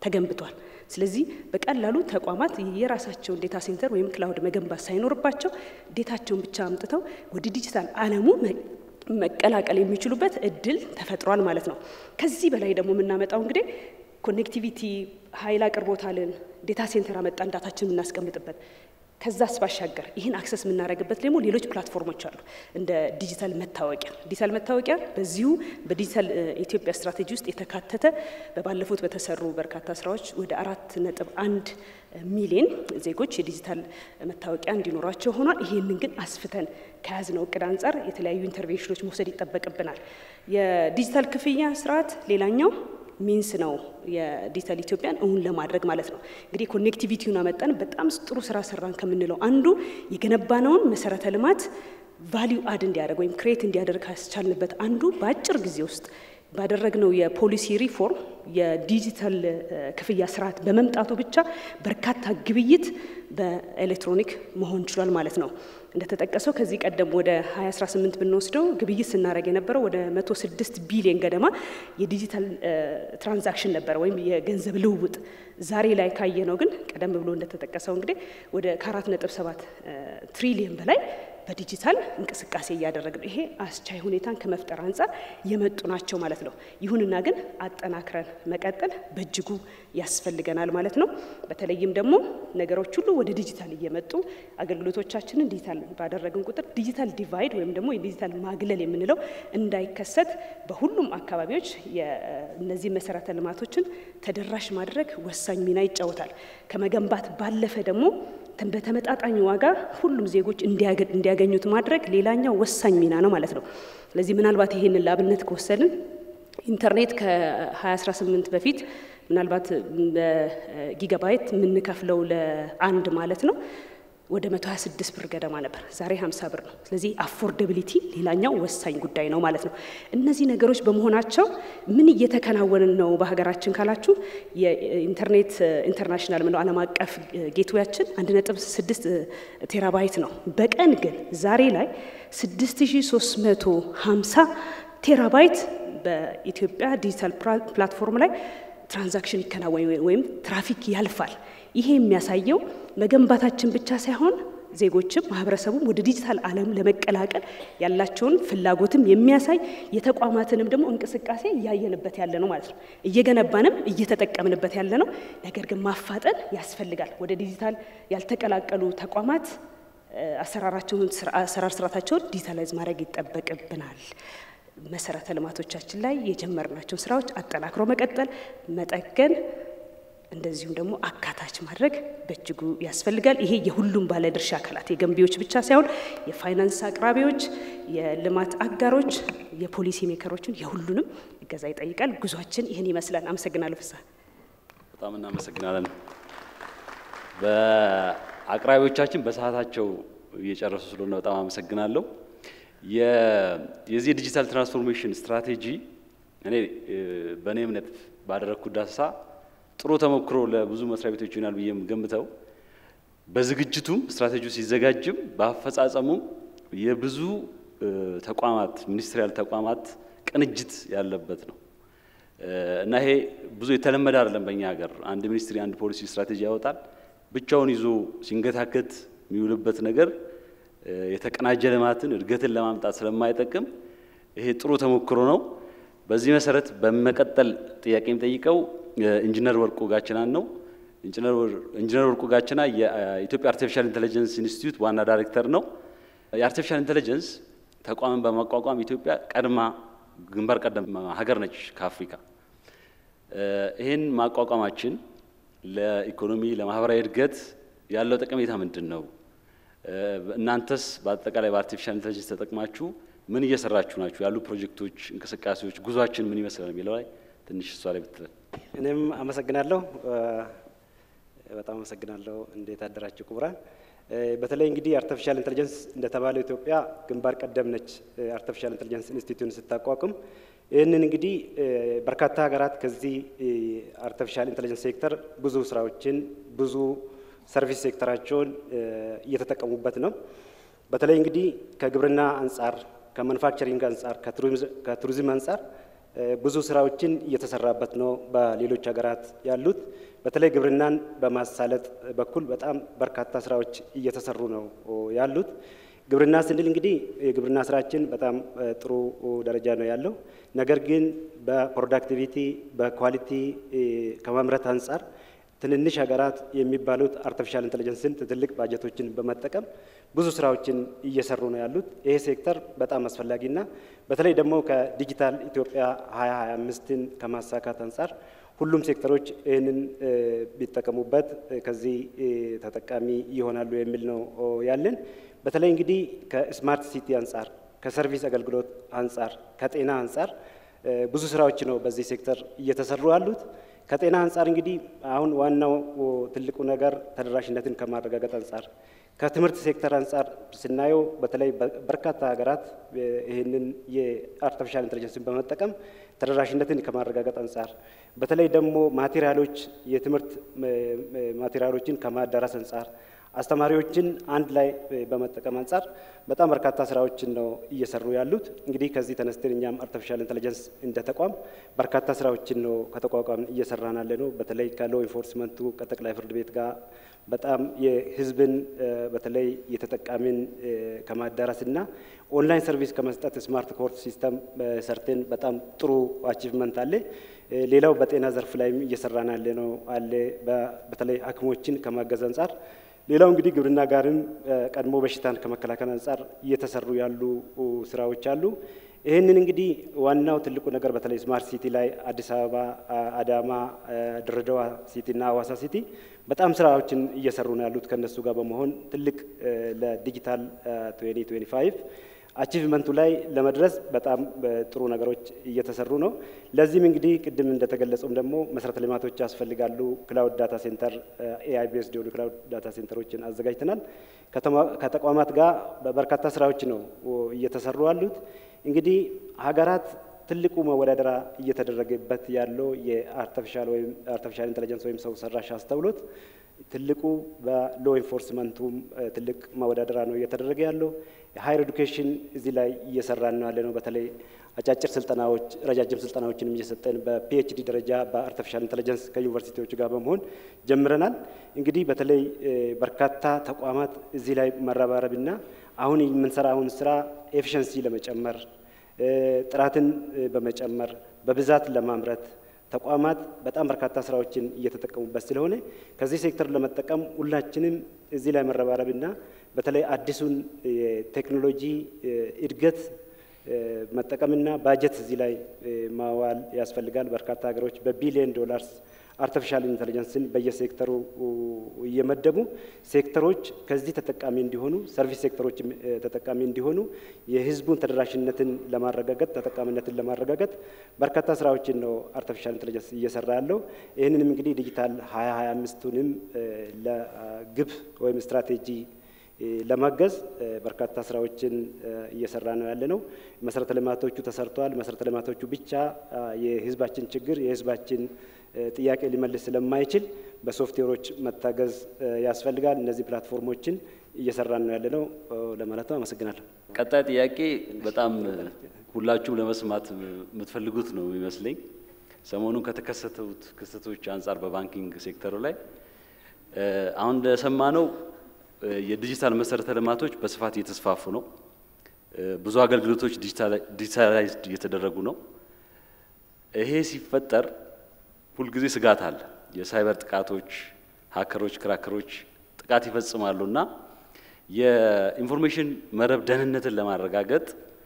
ተገንብቷል። ስለዚህ በቀላሉ ተቋማት የራሳቸውን ዴታ ሴንተር ወይም ክላውድ መገንባት ሳይኖርባቸው ዴታቸውን ብቻ አምጥተው ወደ ዲጂታል ዓለሙ መቀላቀል የሚችሉበት እድል ተፈጥሯል ማለት ነው። ከዚህ በላይ ደግሞ የምናመጣው እንግዲህ ኮኔክቲቪቲ ኃይል አቅርቦታልን ዴታ ሴንተር አመጣን ዳታችን የምናስቀምጥበት ከዛስ ባሻገር ይህን አክሰስ የምናደርግበት ደግሞ ሌሎች ፕላትፎርሞች አሉ። እንደ ዲጂታል መታወቂያ ዲጂታል መታወቂያ በዚሁ በዲጂታል ኢትዮጵያ ስትራቴጂ ውስጥ የተካተተ በባለፉት በተሰሩ በርካታ ስራዎች ወደ አራት ነጥብ አንድ ሚሊዮን ዜጎች የዲጂታል መታወቂያ እንዲኖራቸው ሆኗል። ይህንን ግን አስፍተን ከያዝነው እቅድ አንጻር የተለያዩ ኢንተርቬንሽኖች መውሰድ ይጠበቅብናል። የዲጂታል ክፍያ ስርዓት ሌላኛው ሚንስ ነው የዲጂታል ኢትዮጵያን እውን ለማድረግ ማለት ነው። እንግዲህ ኮኔክቲቪቲውን አመጣን በጣም ጥሩ ስራ ሰራን ከምንለው አንዱ የገነባነውን መሰረተ ልማት ቫሊዩ አድ እንዲያደርግ ወይም ክሬት እንዲያደርግ ካስቻልንበት አንዱ በአጭር ጊዜ ውስጥ ባደረግነው የፖሊሲ ሪፎርም የዲጂታል ክፍያ ስርዓት በመምጣቱ ብቻ በርካታ ግብይት በኤሌክትሮኒክ መሆን ችሏል ማለት ነው። እንደተጠቀሰው ከዚህ ቀደም ወደ 2018 ብንወስደው ግብይት ስናደርግ የነበረው ወደ 106 ቢሊዮን ገደማ የዲጂታል ትራንዛክሽን ነበረ ወይም የገንዘብ ልውውጥ። ዛሬ ላይ ካየ ነው ግን ቀደም ብሎ እንደተጠቀሰው እንግዲህ ወደ ከ4.7 ትሪሊዮን በላይ በዲጂታል እንቅስቃሴ እያደረግን ይሄ አስቻይ ሁኔታን ከመፍጠር አንጻር የመጡ ናቸው ማለት ነው። ይሁንና ግን አጠናክረን መቀጠል በእጅጉ ያስፈልገናል ማለት ነው። በተለይም ደግሞ ነገሮች ሁሉ ወደ ዲጂታል እየመጡ አገልግሎቶቻችንን ዲጂታል ባደረግን ቁጥር ዲጂታል ዲቫይድ ወይም ደግሞ የዲጂታል ማግለል የምንለው እንዳይከሰት በሁሉም አካባቢዎች እነዚህ መሰረተ ልማቶችን ተደራሽ ማድረግ ወሳኝ ሚና ይጫወታል። ከመገንባት ባለፈ ደግሞ በተመጣጣኝ ዋጋ ሁሉም ዜጎች እንዲያገኙት ማድረግ ሌላኛው ወሳኝ ሚና ነው ማለት ነው። ስለዚህ ምናልባት ይሄንን ለአብነት ከወሰድን ኢንተርኔት ከ2018 በፊት ምናልባት በጊጋባይት የምንከፍለው ለአንድ ማለት ነው ወደ 126 ብር ገደማ ነበር። ዛሬ 50 ብር ነው። ስለዚህ አፎርደቢሊቲ ሌላኛው ወሳኝ ጉዳይ ነው ማለት ነው። እነዚህ ነገሮች በመሆናቸው ምን እየተከናወነ ነው በሀገራችን ካላችሁ የኢንተርኔት ኢንተርናሽናል ምነው ዓለም አቀፍ ጌትዌያችን 1.6 ቴራባይት ነው። በቀን ግን ዛሬ ላይ 6350 ቴራባይት በኢትዮጵያ ዲጂታል ፕላትፎርም ላይ ትራንዛክሽን ይከናወን ወይም ትራፊክ ያልፋል። ይሄ የሚያሳየው መገንባታችን ብቻ ሳይሆን ዜጎችም ማህበረሰቡም ወደ ዲጂታል ዓለም ለመቀላቀል ያላቸውን ፍላጎትም የሚያሳይ የተቋማትንም ደግሞ እንቅስቃሴ እያየንበት ያለ ነው ማለት ነው። እየገነባንም እየተጠቀምንበት ያለ ነው። ነገር ግን ማፋጠን ያስፈልጋል። ወደ ዲጂታል ያልተቀላቀሉ ተቋማት አሰራራቸውን አሰራር ስርዓታቸውን ዲጂታላይዝ ማድረግ ይጠበቅብናል። መሰረተ ልማቶቻችን ላይ የጀመርናቸውን ስራዎች አጠናክሮ መቀጠል፣ መጠገን እንደዚሁም ደግሞ አካታች ማድረግ በእጅጉ ያስፈልጋል። ይሄ የሁሉም ባለድርሻ አካላት የገንቢዎች ብቻ ሳይሆን የፋይናንስ አቅራቢዎች፣ የልማት አጋሮች፣ የፖሊሲ ሜከሮችን የሁሉንም እገዛ ይጠይቃል። ጉዟችን ይህን ይመስላል። አመሰግናለሁ። ፍስሐ በጣም እናመሰግናለን። በአቅራቢዎቻችን በሰዓታቸው እየጨረሱ ስለሆነ በጣም አመሰግናለሁ። የዚህ የዲጂታል ትራንስፎርሜሽን ስትራቴጂ እኔ በእኔ እምነት ባደረግኩት ዳሰሳ ጥሩ ተሞክሮ ለብዙ መስሪያ ቤቶች ይሆናል ብዬ ገምተው በዝግጅቱም ስትራቴጂው ሲዘጋጅም በአፈጻጸሙ የብዙ ተቋማት ሚኒስትሪያል ተቋማት ቅንጅት ያለበት ነው እና ይሄ ብዙ የተለመደ አይደለም በእኛ ሀገር። አንድ ሚኒስትሪ አንድ ፖሊሲ ስትራቴጂ ያወጣል፣ ብቻውን ይዞ ሲንገታከት የሚውልበት ነገር የተቀናጀ ልማትን እድገትን ለማምጣት ስለማይጠቅም ይሄ ጥሩ ተሞክሮ ነው። በዚህ መሰረት በመቀጠል ጥያቄ የሚጠይቀው ኢንጂነር ወርቁ ጋችናን ነው። ኢንጂነር ወርቁ ጋችና የኢትዮጵያ አርቲፊሻል ኢንቴሊጀንስ ኢንስቲትዩት ዋና ዳይሬክተር ነው። የአርቲፊሻል ኢንቴሊጀንስ ተቋምን በማቋቋም ኢትዮጵያ ቀድማ ግንባር ቀደም ሀገር ነች ከአፍሪካ። ይህን ማቋቋማችን ለኢኮኖሚ ለማህበራዊ እድገት ያለው ጠቀሜታ ምንድን ነው? እናንተስ በአጠቃላይ በአርቲፊሻል ኢንቴሊጀንስ ተጠቅማችሁ ምን እየሰራችሁ ናችሁ? ያሉ ፕሮጀክቶች፣ እንቅስቃሴዎች፣ ጉዟችን ምን ይመስላል የሚለው ላይ ትንሽ እሷ ላይ ብትለን። እኔም አመሰግናለሁ። በጣም አመሰግናለሁ። እንዴት አደራችሁ ክቡራን። በተለይ እንግዲህ አርቲፊሻል ኢንቴሊጀንስ እንደተባለው ኢትዮጵያ ግንባር ቀደም ነች። አርቲፊሻል ኢንቴሊጀንስ ኢንስቲትዩትን ስታቋቁም ይህንን እንግዲህ በርካታ ሀገራት ከዚህ አርቲፊሻል ኢንቴሊጀንስ ሴክተር ብዙ ስራዎችን ብዙ ሰርቪስ ሴክተራቸውን እየተጠቀሙበት ነው። በተለይ እንግዲህ ከግብርና አንጻር፣ ከማኑፋክቸሪንግ አንጻር፣ ከቱሪዝም አንጻር ብዙ ስራዎችን እየተሰራበት ነው። በሌሎች ሀገራት ያሉት በተለይ ግብርናን በማሳለጥ በኩል በጣም በርካታ ስራዎች እየተሰሩ ነው ያሉት። ግብርና ስንል እንግዲህ የግብርና ስራችን በጣም ጥሩ ደረጃ ነው ያለው። ነገር ግን በፕሮዳክቲቪቲ በኳሊቲ ከማምረት አንጻር ትንንሽ ሀገራት የሚባሉት አርቲፊሻል ኢንቴሊጀንስን ትልቅ ባጀቶችን በመጠቀም ብዙ ስራዎችን እየሰሩ ነው ያሉት። ይሄ ሴክተር በጣም አስፈላጊና በተለይ ደግሞ ከዲጂታል ኢትዮጵያ 2025ን ከማሳካት አንጻር ሁሉም ሴክተሮች ይህንን ቢጠቀሙበት ከዚህ ተጠቃሚ ይሆናሉ የሚል ነው ያለን። በተለይ እንግዲህ ከስማርት ሲቲ አንጻር፣ ከሰርቪስ አገልግሎት አንጻር፣ ከጤና አንጻር ብዙ ስራዎች ነው በዚህ ሴክተር እየተሰሩ ያሉት። ከጤና አንጻር እንግዲህ አሁን ዋናው ትልቁ ነገር ተደራሽነትን ከማረጋገጥ አንጻር ከትምህርት ሴክተር አንጻር ስናየው በተለይ በርካታ ሀገራት ይህንን የአርቲፊሻል ኢንቴሊጀንስን በመጠቀም ተደራሽነትን ከማረጋገጥ አንጻር በተለይ ደግሞ ማቴሪያሎች የትምህርት ማቴሪያሎችን ከማዳረስ አንጻር አስተማሪዎችን አንድ ላይ በመጠቀም አንጻር በጣም በርካታ ስራዎችን ነው እየሰሩ ያሉት። እንግዲህ ከዚህ ተነስተን እኛም አርቲፊሻል ኢንቴሊጀንስ እንደ ተቋም በርካታ ስራዎችን ነው ከተቋቋም እየሰራን ያለ ነው። በተለይ ከሎ ኢንፎርስመንቱ ከጠቅላይ ፍርድ ቤት ጋር በጣም የህዝብን በተለይ የተጠቃሚን ከማዳረስና ኦንላይን ሰርቪስ ከመስጠት ስማርት ኮርት ሲስተም ሰርተን በጣም ጥሩ አቺቭመንት አለ። ሌላው በጤና ዘርፍ ላይም እየሰራን ያለ ነው አለ በተለይ ሐኪሞችን ከማገዝ አንጻር ሌላው እንግዲህ ግብርና ጋርም ቀድሞ በሽታን ከመከላከል አንጻር እየተሰሩ ያሉ ስራዎች አሉ። ይህንን እንግዲህ ዋናው ትልቁ ነገር በተለይ ስማርት ሲቲ ላይ አዲስ አበባ፣ አዳማ፣ ድሬዳዋ ሲቲ እና ሀዋሳ ሲቲ በጣም ስራዎችን እየሰሩ ነው ያሉት ከነሱ ጋር በመሆን ትልቅ ለዲጂታል 2025 አቺቭመንቱ ላይ ለመድረስ በጣም ጥሩ ነገሮች እየተሰሩ ነው። ለዚህም እንግዲህ ቅድም እንደተገለጸውም ደግሞ መሰረተ ልማቶች ያስፈልጋሉ። ክላውድ ዳታ ሴንተር ኤአይ ቤዝድ የሆኑ ክላውድ ዳታ ሴንተሮችን አዘጋጅተናል። ከተቋማት ጋር በርካታ ስራዎች ነው እየተሰሩ ያሉት። እንግዲህ ሀገራት ትልቁ መወዳደራ እየተደረገበት ያለው የአርቲፊሻል ወይም አርቲፊሻል ኢንቴሊጀንስ ወይም ሰው ሰራሽ አስተውሎት ትልቁ በሎ ኢንፎርስመንቱም ትልቅ ማወዳደራ ነው እየተደረገ ያለው። የሀይር ኤዱኬሽን እዚህ ላይ እየሰራን ነው ያለ ነው። በተለይ አጫጭር ስልጠናዎች፣ ረጃጅም ስልጠናዎችንም እየሰጠን በፒኤችዲ ደረጃ በአርቲፊሻል ኢንቴሊጀንስ ከዩኒቨርሲቲዎች ጋር በመሆን ጀምረናል። እንግዲህ በተለይ በርካታ ተቋማት እዚህ ላይ መረባረብና አሁን የምንሰራውን ስራ ኤፊሽንሲ ለመጨመር ጥራትን በመጨመር በብዛት ለማምረት ተቋማት በጣም በርካታ ስራዎችን እየተጠቀሙበት ስለሆነ ከዚህ ሴክተር ለመጠቀም ሁላችንም እዚህ ላይ መረባረብና በተለይ አዲሱን የቴክኖሎጂ እድገት መጠቀምና ባጀት እዚህ ላይ ማዋል ያስፈልጋል። በርካታ ሀገሮች በቢሊዮን ዶላርስ አርቲፊሻል ኢንቴሊጀንስን በየሴክተሩ እየመደቡ ሴክተሮች ከዚህ ተጠቃሚ እንዲሆኑ ሰርቪስ ሴክተሮች ተጠቃሚ እንዲሆኑ የሕዝቡን ተደራሽነትን ለማረጋገጥ ተጠቃሚነትን ለማረጋገጥ በርካታ ስራዎችን ነው አርቲፊሻል ኢንቴሊጀንስ እየሰራ ያለው። ይህንንም እንግዲህ ዲጂታል ሀያ ሀያ አምስቱንም ለግብ ወይም ስትራቴጂ ለማገዝ በርካታ ስራዎችን እየሰራ ነው ያለ ነው። መሰረተ ልማቶቹ ተሰርተዋል። መሰረተ ልማቶቹ ብቻ የህዝባችን ችግር የህዝባችን ጥያቄ ሊመልስ ስለማይችል በሶፍትዌሮች መታገዝ ያስፈልጋል። እነዚህ ፕላትፎርሞችን እየሰራን ነው ያለ ነው ለማለት ነው። አመሰግናለሁ። ቀጣይ ጥያቄ በጣም ሁላችሁም ለመስማት የምትፈልጉት ነው የሚመስለኝ። ሰሞኑን ከተከሰቱት ክስተቶች አንጻር በባንኪንግ ሴክተሩ ላይ አሁን እንደሰማነው የዲጂታል መሰረተ ልማቶች በስፋት እየተስፋፉ ነው። ብዙ አገልግሎቶች ዲጂታላይዝድ እየተደረጉ ነው። ይሄ ሲፈጠር ሁልጊዜ ስጋት አለ። የሳይበር ጥቃቶች፣ ሀከሮች፣ ክራከሮች ጥቃት ይፈጽማሉ እና የኢንፎርሜሽን መረብ ደህንነትን ለማረጋገጥ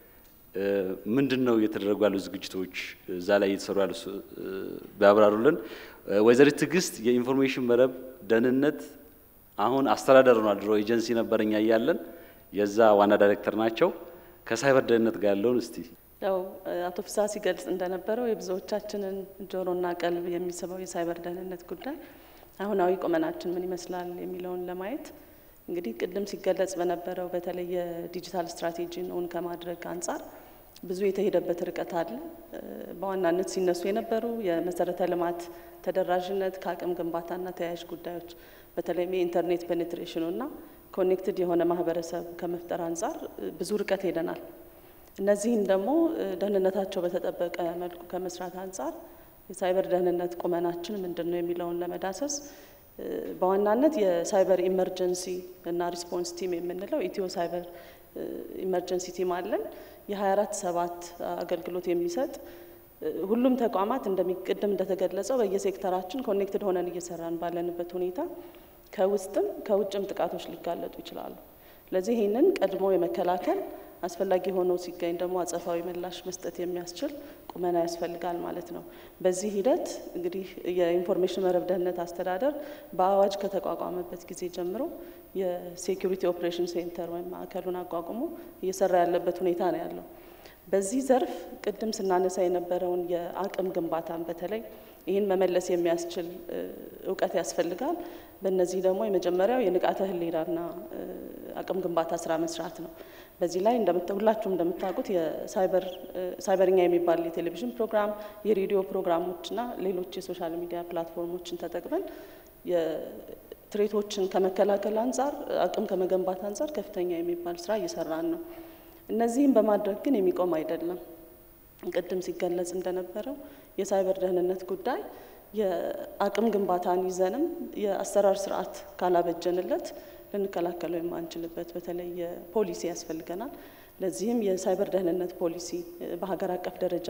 ምንድን ነው እየተደረጉ ያሉ ዝግጅቶች እዛ ላይ እየተሰሩ ያሉ ቢያብራሩልን። ወይዘሪት ትዕግስት የኢንፎርሜሽን መረብ ደህንነት አሁን አስተዳደር ሆኗል። ድሮ ኤጀንሲ ነበር እኛ እያለን የዛ ዋና ዳይሬክተር ናቸው። ከሳይበር ደህንነት ጋር ያለውን እስቲ ያው አቶ ፍስሐ ሲገልጽ እንደነበረው የብዙዎቻችንን ጆሮና ቀልብ የሚስበው የሳይበር ደህንነት ጉዳይ አሁናዊ ቁመናችን ምን ይመስላል የሚለውን ለማየት እንግዲህ ቅድም ሲገለጽ በነበረው በተለይ የዲጂታል ስትራቴጂን እውን ከማድረግ አንጻር ብዙ የተሄደበት ርቀት አለ። በዋናነት ሲነሱ የነበሩ የመሰረተ ልማት ተደራሽነት ከአቅም ግንባታና ተያያዥ ጉዳዮች በተለይም የኢንተርኔት ፔኔትሬሽኑና ኮኔክትድ የሆነ ማህበረሰብ ከመፍጠር አንጻር ብዙ ርቀት ሄደናል። እነዚህን ደግሞ ደህንነታቸው በተጠበቀ መልኩ ከመስራት አንጻር የሳይበር ደህንነት ቁመናችን ምንድን ነው የሚለውን ለመዳሰስ በዋናነት የሳይበር ኢመርጀንሲ እና ሪስፖንስ ቲም የምንለው ኢትዮ ሳይበር ኢመርጀንሲ ቲም አለን። የ24 ሰባት አገልግሎት የሚሰጥ ሁሉም ተቋማት እንደሚቀድም እንደተገለጸው በየሴክተራችን ኮኔክትድ ሆነን እየሰራን ባለንበት ሁኔታ ከውስጥም ከውጭም ጥቃቶች ሊጋለጡ ይችላሉ። ስለዚህ ይህንን ቀድሞ የመከላከል አስፈላጊ ሆኖ ሲገኝ ደግሞ አጸፋዊ ምላሽ መስጠት የሚያስችል ቁመና ያስፈልጋል ማለት ነው። በዚህ ሂደት እንግዲህ የኢንፎርሜሽን መረብ ደህንነት አስተዳደር በአዋጅ ከተቋቋመበት ጊዜ ጀምሮ የሴኩሪቲ ኦፕሬሽን ሴንተር ወይም ማዕከሉን አቋቁሞ እየሰራ ያለበት ሁኔታ ነው ያለው። በዚህ ዘርፍ ቅድም ስናነሳ የነበረውን የአቅም ግንባታን በተለይ ይህን መመለስ የሚያስችል እውቀት ያስፈልጋል። በእነዚህ ደግሞ የመጀመሪያው የንቃተ ህሊናና አቅም ግንባታ ስራ መስራት ነው። በዚህ ላይ ሁላችሁም እንደምታውቁት የሳይበርኛ የሚባል የቴሌቪዥን ፕሮግራም፣ የሬዲዮ ፕሮግራሞችና ሌሎች የሶሻል ሚዲያ ፕላትፎርሞችን ተጠቅመን ትሬቶችን ከመከላከል አንጻር አቅም ከመገንባት አንጻር ከፍተኛ የሚባል ስራ እየሰራን ነው። እነዚህም በማድረግ ግን የሚቆም አይደለም። ቅድም ሲገለጽ እንደነበረው የሳይበር ደህንነት ጉዳይ የአቅም ግንባታን ይዘንም የአሰራር ስርዓት ካላበጀንለት ልንከላከለው የማንችልበት በተለይ የፖሊሲ ያስፈልገናል። ለዚህም የሳይበር ደህንነት ፖሊሲ በሀገር አቀፍ ደረጃ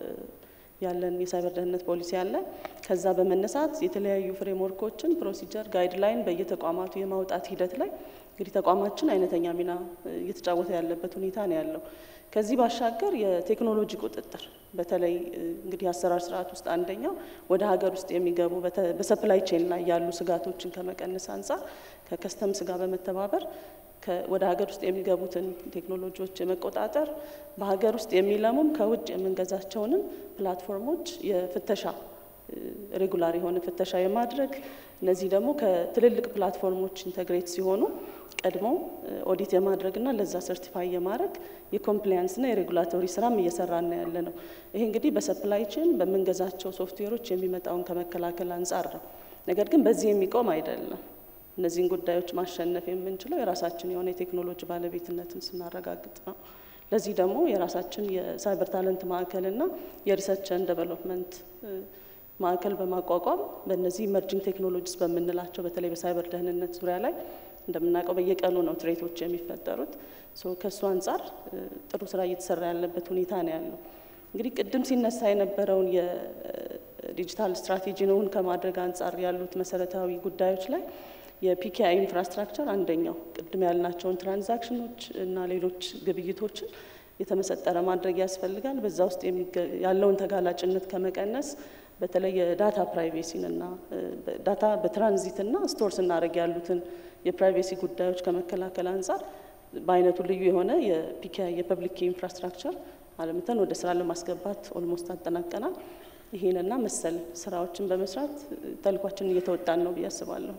ያለን የሳይበር ደህንነት ፖሊሲ አለ። ከዛ በመነሳት የተለያዩ ፍሬምወርኮችን፣ ፕሮሲጀር፣ ጋይድላይን በየተቋማቱ የማውጣት ሂደት ላይ እንግዲህ ተቋማችን አይነተኛ ሚና እየተጫወተ ያለበት ሁኔታ ነው ያለው። ከዚህ ባሻገር የቴክኖሎጂ ቁጥጥር በተለይ እንግዲህ አሰራር ስርዓት ውስጥ አንደኛው ወደ ሀገር ውስጥ የሚገቡ በሰፕላይ ቼን ላይ ያሉ ስጋቶችን ከመቀነስ አንጻር ከከስተምስ ጋር በመተባበር ወደ ሀገር ውስጥ የሚገቡትን ቴክኖሎጂዎች የመቆጣጠር በሀገር ውስጥ የሚለሙም ከውጭ የምንገዛቸውንም ፕላትፎርሞች የፍተሻ ሬጉላር የሆነ ፍተሻ የማድረግ እነዚህ ደግሞ ከትልልቅ ፕላትፎርሞች ኢንተግሬት ሲሆኑ ቀድሞ ኦዲት የማድረግና ለዛ ሰርቲፋይ የማድረግ የኮምፕላያንስና የሬጉላቶሪ ስራም እየሰራና ያለ ነው። ይሄ እንግዲህ በሰፕላይ ቼን በምንገዛቸው ሶፍትዌሮች የሚመጣውን ከመከላከል አንጻር ነው። ነገር ግን በዚህ የሚቆም አይደለም። እነዚህን ጉዳዮች ማሸነፍ የምንችለው የራሳችን የሆነ የቴክኖሎጂ ባለቤትነትን ስናረጋግጥ ነው። ለዚህ ደግሞ የራሳችን የሳይበር ታለንት ማዕከልና የሪሰርች ኤንድ ዴቨሎፕመንት ማዕከል በማቋቋም በእነዚህ ኢመርጂንግ ቴክኖሎጂስ በምንላቸው በተለይ በሳይበር ደህንነት ዙሪያ ላይ እንደምናውቀው በየቀኑ ነው ትሬቶች የሚፈጠሩት። ከእሱ አንጻር ጥሩ ስራ እየተሰራ ያለበት ሁኔታ ነው ያለው። እንግዲህ ቅድም ሲነሳ የነበረውን የዲጂታል ስትራቴጂውን ከማድረግ አንጻር ያሉት መሰረታዊ ጉዳዮች ላይ የፒኪአይ ኢንፍራስትራክቸር አንደኛው ቅድም ያልናቸውን ትራንዛክሽኖች እና ሌሎች ግብይቶችን የተመሰጠረ ማድረግ ያስፈልጋል። በዛ ውስጥ ያለውን ተጋላጭነት ከመቀነስ በተለይ የዳታ ፕራይቬሲን እና ዳታ በትራንዚትና ስቶር ስናደርግ ያሉትን የፕራይቬሲ ጉዳዮች ከመከላከል አንጻር በአይነቱ ልዩ የሆነ የፒኪአይ የፐብሊክ ኢንፍራስትራክቸር አለምተን ወደ ስራ ለማስገባት ኦልሞስት አጠናቀናል። ይሄንና መሰል ስራዎችን በመስራት ተልኳችን እየተወጣን ነው ብዬ አስባለሁ።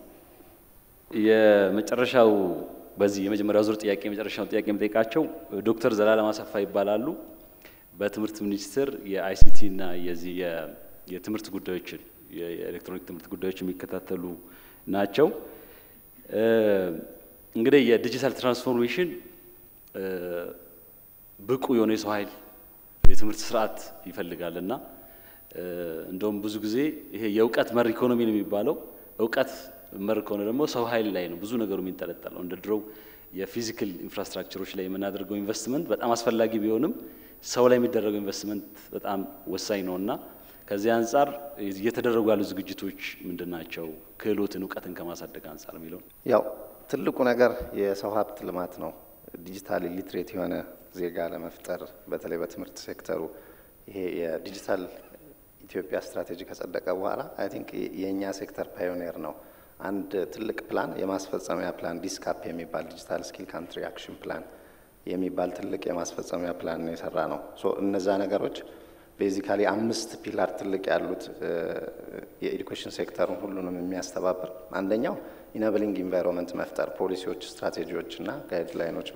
የመጨረሻው በዚህ የመጀመሪያው ዙር ጥያቄ የመጨረሻው ጥያቄ የምጠይቃቸው ዶክተር ዘላለም አሰፋ ይባላሉ። በትምህርት ሚኒስቴር የአይሲቲ እና የዚህ የትምህርት ጉዳዮችን የኤሌክትሮኒክ ትምህርት ጉዳዮች የሚከታተሉ ናቸው። እንግዲህ የዲጂታል ትራንስፎርሜሽን ብቁ የሆነ የሰው ኃይል የትምህርት ስርዓት ይፈልጋል እና እንደውም ብዙ ጊዜ ይሄ የእውቀት መር ኢኮኖሚ ነው የሚባለው። እውቀት መር ከሆነ ደግሞ ሰው ኃይል ላይ ነው ብዙ ነገሩ የሚንጠለጠለው። እንደ ድሮው የፊዚካል ኢንፍራስትራክቸሮች ላይ የምናደርገው ኢንቨስትመንት በጣም አስፈላጊ ቢሆንም ሰው ላይ የሚደረገው ኢንቨስትመንት በጣም ወሳኝ ነው እና ከዚህ አንጻር እየተደረጉ ያሉ ዝግጅቶች ምንድን ናቸው? ክህሎትን እውቀትን ከማሳደግ አንጻር የሚለው ያው ትልቁ ነገር የሰው ሀብት ልማት ነው። ዲጂታል ሊትሬት የሆነ ዜጋ ለመፍጠር በተለይ በትምህርት ሴክተሩ ይሄ የዲጂታል ኢትዮጵያ ስትራቴጂ ከጸደቀ በኋላ አይ ቲንክ የእኛ ሴክተር ፓዮኒር ነው። አንድ ትልቅ ፕላን የማስፈጸሚያ ፕላን ዲስካፕ የሚባል ዲጂታል ስኪል ካንትሪ አክሽን ፕላን የሚባል ትልቅ የማስፈጸሚያ ፕላን ነው የሰራ ነው። ሶ እነዛ ነገሮች ቤዚካሊ አምስት ፒላር ትልቅ ያሉት የኤዱኬሽን ሴክተሩን ሁሉንም የሚያስተባብር አንደኛው ኢነብሊንግ ኢንቫይሮንመንት መፍጠር፣ ፖሊሲዎች፣ ስትራቴጂዎች እና ጋይድላይኖች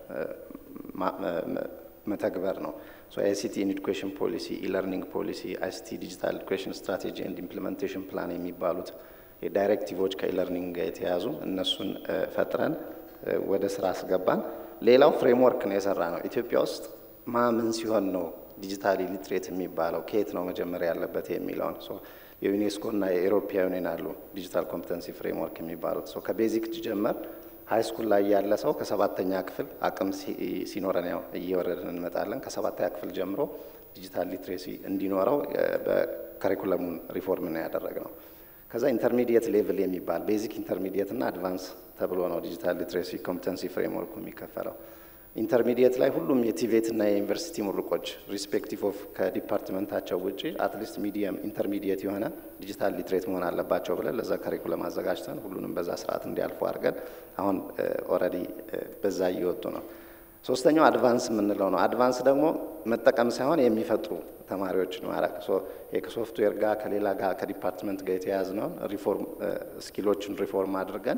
መተግበር ነው። አይሲቲ ኢን ኤዱኬሽን ፖሊሲ፣ ኢለርኒንግ ፖሊሲ፣ አይሲቲ ዲጂታል ኤዱኬሽን ስትራቴጂ ኤንድ ኢምፕሊሜንቴሽን ፕላን የሚባሉት የዳይሬክቲቮች ከኢለርኒንግ ጋር የተያዙ እነሱን ፈጥረን ወደ ስራ አስገባን። ሌላው ፍሬምወርክ ነው የሰራ ነው። ኢትዮጵያ ውስጥ ማምን ሲሆን ነው ዲጂታሊ ሊትሬት የሚባለው ከየት ነው መጀመሪያ ያለበት የሚለውን የዩኔስኮ እና የኤሮፓ ዩኒየን አሉ ዲጂታል ኮምፒተንሲ ፍሬምወርክ የሚባሉት ከቤዚክ ጀመር ሀይ ስኩል ላይ ያለ ሰው ከሰባተኛ ክፍል አቅም ሲኖረን ያው እየወረድን እንመጣለን። ከሰባተኛ ክፍል ጀምሮ ዲጂታል ሊትሬሲ እንዲኖረው በከሪኩለሙን ሪፎርም ነው ያደረግነው። ከዛ ኢንተርሚዲየት ሌቭል የሚባል ቤዚክ ኢንተርሚዲየት እና አድቫንስ ተብሎ ነው ዲጂታል ሊትሬሲ ኮምፒተንሲ ፍሬምወርኩ የሚከፈለው። ኢንተርሚዲየት ላይ ሁሉም የቲቬት እና የዩኒቨርሲቲ ምሩቆች ሪስፔክቲቭ ኦፍ ከዲፓርትመንታቸው ውጭ አትሊስት ሚዲየም ኢንተርሚዲየት የሆነ ዲጂታል ሊትሬት መሆን አለባቸው ብለን ለዛ ከሪኩለም አዘጋጅተን ሁሉንም በዛ ስርዓት እንዲያልፉ አድርገን አሁን ኦልሬዲ በዛ እየወጡ ነው። ሶስተኛው አድቫንስ የምንለው ነው። አድቫንስ ደግሞ መጠቀም ሳይሆን የሚፈጥሩ ተማሪዎች ማድረግ ከሶፍትዌር ጋር ከሌላ ጋር ከዲፓርትመንት ጋር የተያያዝነውን ሪፎርም ስኪሎችን ሪፎርም አድርገን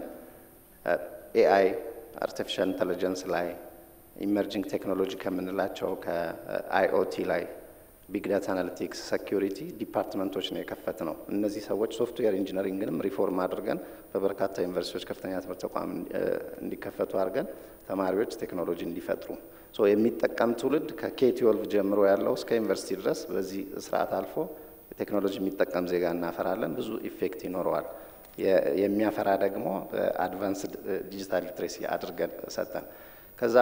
ኤአይ አርቲፊሻል ኢንቴሊጀንስ ላይ ኢመርጂንግ ቴክኖሎጂ ከምንላቸው ከአይኦቲ ላይ ቢግ ዳታ አናሊቲክስ፣ ሴኪሪቲ ዲፓርትመንቶች ነው የከፈት ነው። እነዚህ ሰዎች ሶፍትዌር ኢንጂነሪንግንም ሪፎርም አድርገን በበርካታ ዩኒቨርሲቲዎች ከፍተኛ ትምህርት ተቋም እንዲከፈቱ አድርገን ተማሪዎች ቴክኖሎጂ እንዲፈጥሩ የሚጠቀም ትውልድ ከኬ ትዌልቭ ጀምሮ ያለው እስከ ዩኒቨርሲቲ ድረስ በዚህ ስርዓት አልፎ ቴክኖሎጂ የሚጠቀም ዜጋ እናፈራለን። ብዙ ኢፌክት ይኖረዋል። የሚያፈራ ደግሞ በአድቫንስድ ዲጂታል ሊትሬሲ አድርገን ሰጠን። ከዛ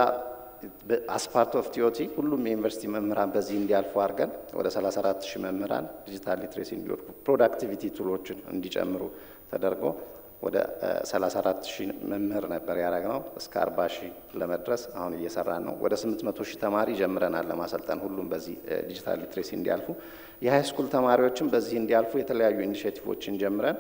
አስፓርት ኦፍ ቲኦቲ ሁሉም የዩኒቨርሲቲ መምህራን በዚህ እንዲያልፉ አድርገን ወደ 34 ሺህ መምህራን ዲጂታል ሊትሬሲ እንዲወድቁ ፕሮዳክቲቪቲ ቱሎችን እንዲጨምሩ ተደርጎ ወደ 34 ሺህ መምህር ነበር ያደረግነው። እስከ 40 ሺህ ለመድረስ አሁን እየሰራን ነው። ወደ 800 ሺህ ተማሪ ጀምረናል ለማሰልጠን ሁሉም በዚህ ዲጂታል ሊትሬሲ እንዲያልፉ። የሃይ ስኩል ተማሪዎችም በዚህ እንዲያልፉ የተለያዩ ኢኒሽቲቮችን ጀምረን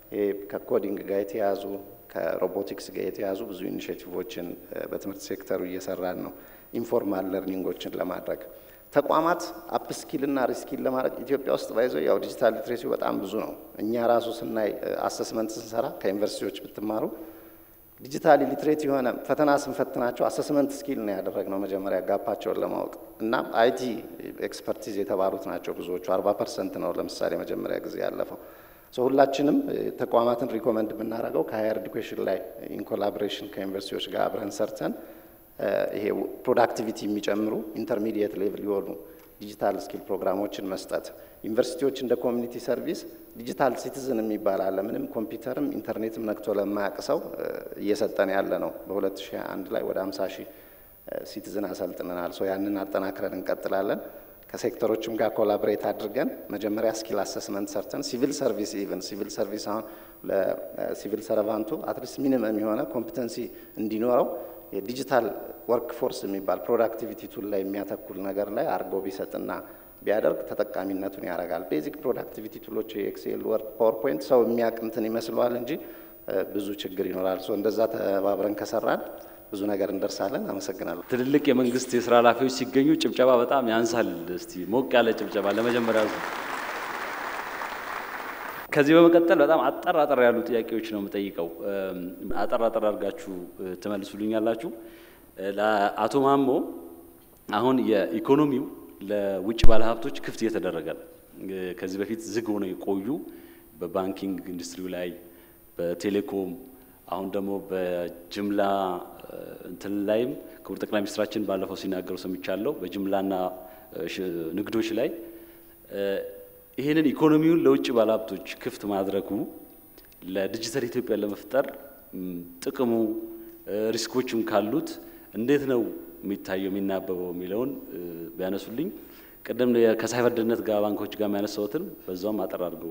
ከኮዲንግ ጋር የተያዙ ከሮቦቲክስ ጋር የተያዙ ብዙ ኢኒሽቲቮችን በትምህርት ሴክተሩ እየሰራን ነው። ኢንፎርማል ለርኒንጎችን ለማድረግ ተቋማት አፕስኪል እና ሪስኪል ለማድረግ ኢትዮጵያ ውስጥ ባይዞ ያው ዲጂታል ሊትሬሲ በጣም ብዙ ነው። እኛ ራሱ ስናይ አሰስመንት ስንሰራ ከዩኒቨርሲቲዎች ብትማሩ ዲጂታሊ ሊትሬት የሆነ ፈተና ስንፈትናቸው አሰስመንት ስኪል ነው ያደረግነው መጀመሪያ ጋፓቸውን ለማወቅ እና አይቲ ኤክስፐርቲዝ የተባሉት ናቸው ብዙዎቹ አርባ ፐርሰንት ነው ለምሳሌ መጀመሪያ ጊዜ ያለፈው ሁላችንም ተቋማትን ሪኮመንድ የምናደርገው ከሀየር ኤዱኬሽን ላይ ኢንኮላቦሬሽን ከዩኒቨርሲቲዎች ጋር አብረን ሰርተን ይሄ ፕሮዳክቲቪቲ የሚጨምሩ ኢንተርሚዲየት ሌቭል የሆኑ ዲጂታል ስኪል ፕሮግራሞችን መስጠት፣ ዩኒቨርሲቲዎች እንደ ኮሚኒቲ ሰርቪስ ዲጂታል ሲቲዝን የሚባል አለ። ምንም ኮምፒውተርም ኢንተርኔትም ነክቶ ለማያውቅ ሰው እየሰጠን ያለ ነው። በ2001 ላይ ወደ 50 ሺህ ሲቲዝን አሰልጥነናል። ሶ ያንን አጠናክረን እንቀጥላለን። ከሴክተሮችም ጋር ኮላቦሬት አድርገን መጀመሪያ ስኪል አሰስመንት ሰርተን ሲቪል ሰርቪስ ኢቨን ሲቪል ሰርቪስ አሁን ለሲቪል ሰርቫንቱ አትሊስት ሚኒመም የሆነ ኮምፒተንሲ እንዲኖረው የዲጂታል ወርክ ፎርስ የሚባል ፕሮዳክቲቪቲ ቱል ላይ የሚያተኩል ነገር ላይ አድርጎ ቢሰጥና ቢያደርግ ተጠቃሚነቱን ያደርጋል። ቤዚክ ፕሮዳክቲቪቲ ቱሎች የኤክሴል፣ ወርድ፣ ፓወርፖይንት ሰው የሚያውቅ እንትን ይመስለዋል እንጂ ብዙ ችግር ይኖራል። ሶ እንደዛ ተባብረን ከሰራን ብዙ ነገር እንደርሳለን። አመሰግናለሁ። ትልልቅ የመንግስት የስራ ኃላፊዎች ሲገኙ ጭብጨባ በጣም ያንሳል። እስቲ ሞቅ ያለ ጭብጨባ ለመጀመሪያ ከዚህ በመቀጠል በጣም አጠር አጠር ያሉ ጥያቄዎች ነው የምጠይቀው። አጠር አጠር አድርጋችሁ ትመልሱልኛላችሁ። ለአቶ ማሞ አሁን የኢኮኖሚው ለውጭ ባለሀብቶች ክፍት እየተደረገ ነው። ከዚህ በፊት ዝግ ሆነው የቆዩ በባንኪንግ ኢንዱስትሪው ላይ በቴሌኮም አሁን ደግሞ በጅምላ እንትን ላይም ክቡር ጠቅላይ ሚኒስትራችን ባለፈው ሲናገሩ ሰምቻለሁ። በጅምላና ንግዶች ላይ ይህንን ኢኮኖሚውን ለውጭ ባለሀብቶች ክፍት ማድረጉ ለዲጂታል ኢትዮጵያ ለመፍጠር ጥቅሙ ሪስኮችም ካሉት እንዴት ነው የሚታየው የሚናበበው የሚለውን ቢያነሱልኝ። ቅድም ከሳይበር ደህንነት ጋር ባንኮች ጋር የሚያነሳውትን በዛውም አጠር አድርገው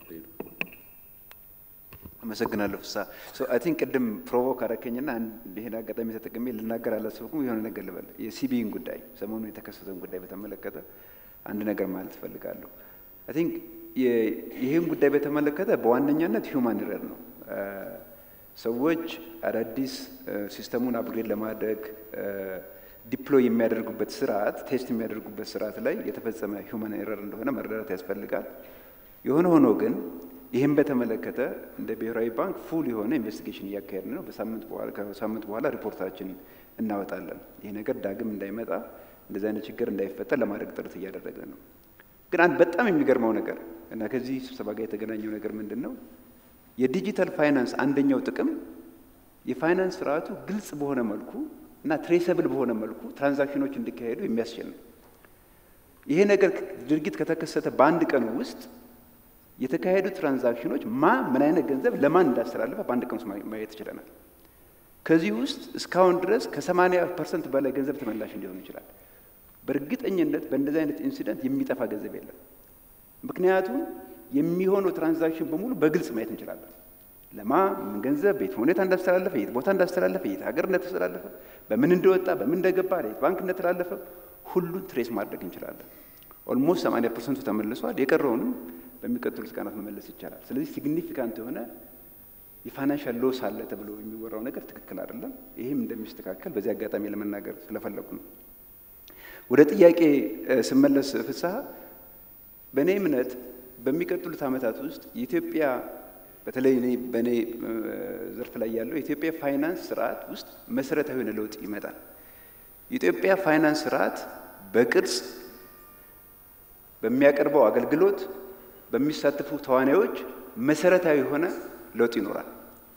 አመሰግናለሁ ፍሳ አይ ቲንክ ቅድም ፕሮቮክ አረከኝና ይህን አጋጣሚ ተጠቅሜ ልናገር አላሰብኩም። የሆነ ነገር ልበል። የሲቢኢን ጉዳይ ሰሞኑን የተከሰተውን ጉዳይ በተመለከተ አንድ ነገር ማለት እፈልጋለሁ። አይ ቲንክ ይህን ጉዳይ በተመለከተ በዋነኛነት ሂውማን ኤረር ነው። ሰዎች አዳዲስ ሲስተሙን አፕግሬድ ለማድረግ ዲፕሎይ የሚያደርጉበት ስርዓት ቴስት የሚያደርጉበት ስርዓት ላይ የተፈጸመ ሂውማን ኤረር እንደሆነ መረዳት ያስፈልጋል። የሆነ ሆኖ ግን ይህም በተመለከተ እንደ ብሔራዊ ባንክ ፉል የሆነ ኢንቨስቲጌሽን እያካሄድን ነው። በሳምንት በኋላ ከሳምንት በኋላ ሪፖርታችን እናወጣለን። ይህ ነገር ዳግም እንዳይመጣ እንደዚህ አይነት ችግር እንዳይፈጠር ለማድረግ ጥረት እያደረግን ነው። ግን አንድ በጣም የሚገርመው ነገር እና ከዚህ ስብሰባ ጋር የተገናኘው ነገር ምንድን ነው? የዲጂታል ፋይናንስ አንደኛው ጥቅም የፋይናንስ ስርዓቱ ግልጽ በሆነ መልኩ እና ትሬሰብል በሆነ መልኩ ትራንዛክሽኖች እንዲካሄዱ የሚያስችል ነው። ይሄ ነገር ድርጊት ከተከሰተ በአንድ ቀን ውስጥ የተካሄዱ ትራንዛክሽኖች ማ ምን አይነት ገንዘብ ለማን እንዳስተላለፈ በአንድ ቀን ውስጥ ማየት ይችለናል። ከዚህ ውስጥ እስካሁን ድረስ ከ80 ፐርሰንት በላይ ገንዘብ ተመላሽ ሊሆን ይችላል። በእርግጠኝነት በእንደዚህ አይነት ኢንሲደንት የሚጠፋ ገንዘብ የለም። ምክንያቱም የሚሆነው ትራንዛክሽን በሙሉ በግልጽ ማየት እንችላለን። ለማ ምን ገንዘብ በየት ሁኔታ እንዳስተላለፈ፣ የት ቦታ እንዳስተላለፈ፣ የት ሀገር እንደተስተላለፈ፣ በምን እንደወጣ፣ በምን እንደገባ፣ የት ባንክ እንደተላለፈ ሁሉን ትሬስ ማድረግ እንችላለን። ኦልሞስት 80 ፐርሰንቱ ተመልሷል። የቀረውንም በሚቀጥሉት ቀናት መመለስ ይቻላል። ስለዚህ ሲግኒፊካንት የሆነ የፋይናንሻል ሎስ አለ ተብሎ የሚወራው ነገር ትክክል አይደለም። ይህም እንደሚስተካከል በዚህ አጋጣሚ ለመናገር ስለፈለጉ ነው። ወደ ጥያቄ ስመለስ ፍስሐ፣ በእኔ እምነት በሚቀጥሉት ዓመታት ውስጥ የኢትዮጵያ በተለይ እኔ በእኔ ዘርፍ ላይ ያለው የኢትዮጵያ ፋይናንስ ስርዓት ውስጥ መሰረታዊ የሆነ ለውጥ ይመጣል። የኢትዮጵያ ፋይናንስ ስርዓት በቅርጽ በሚያቀርበው አገልግሎት በሚሳተፉ ተዋናዮች መሰረታዊ የሆነ ለውጥ ይኖራል።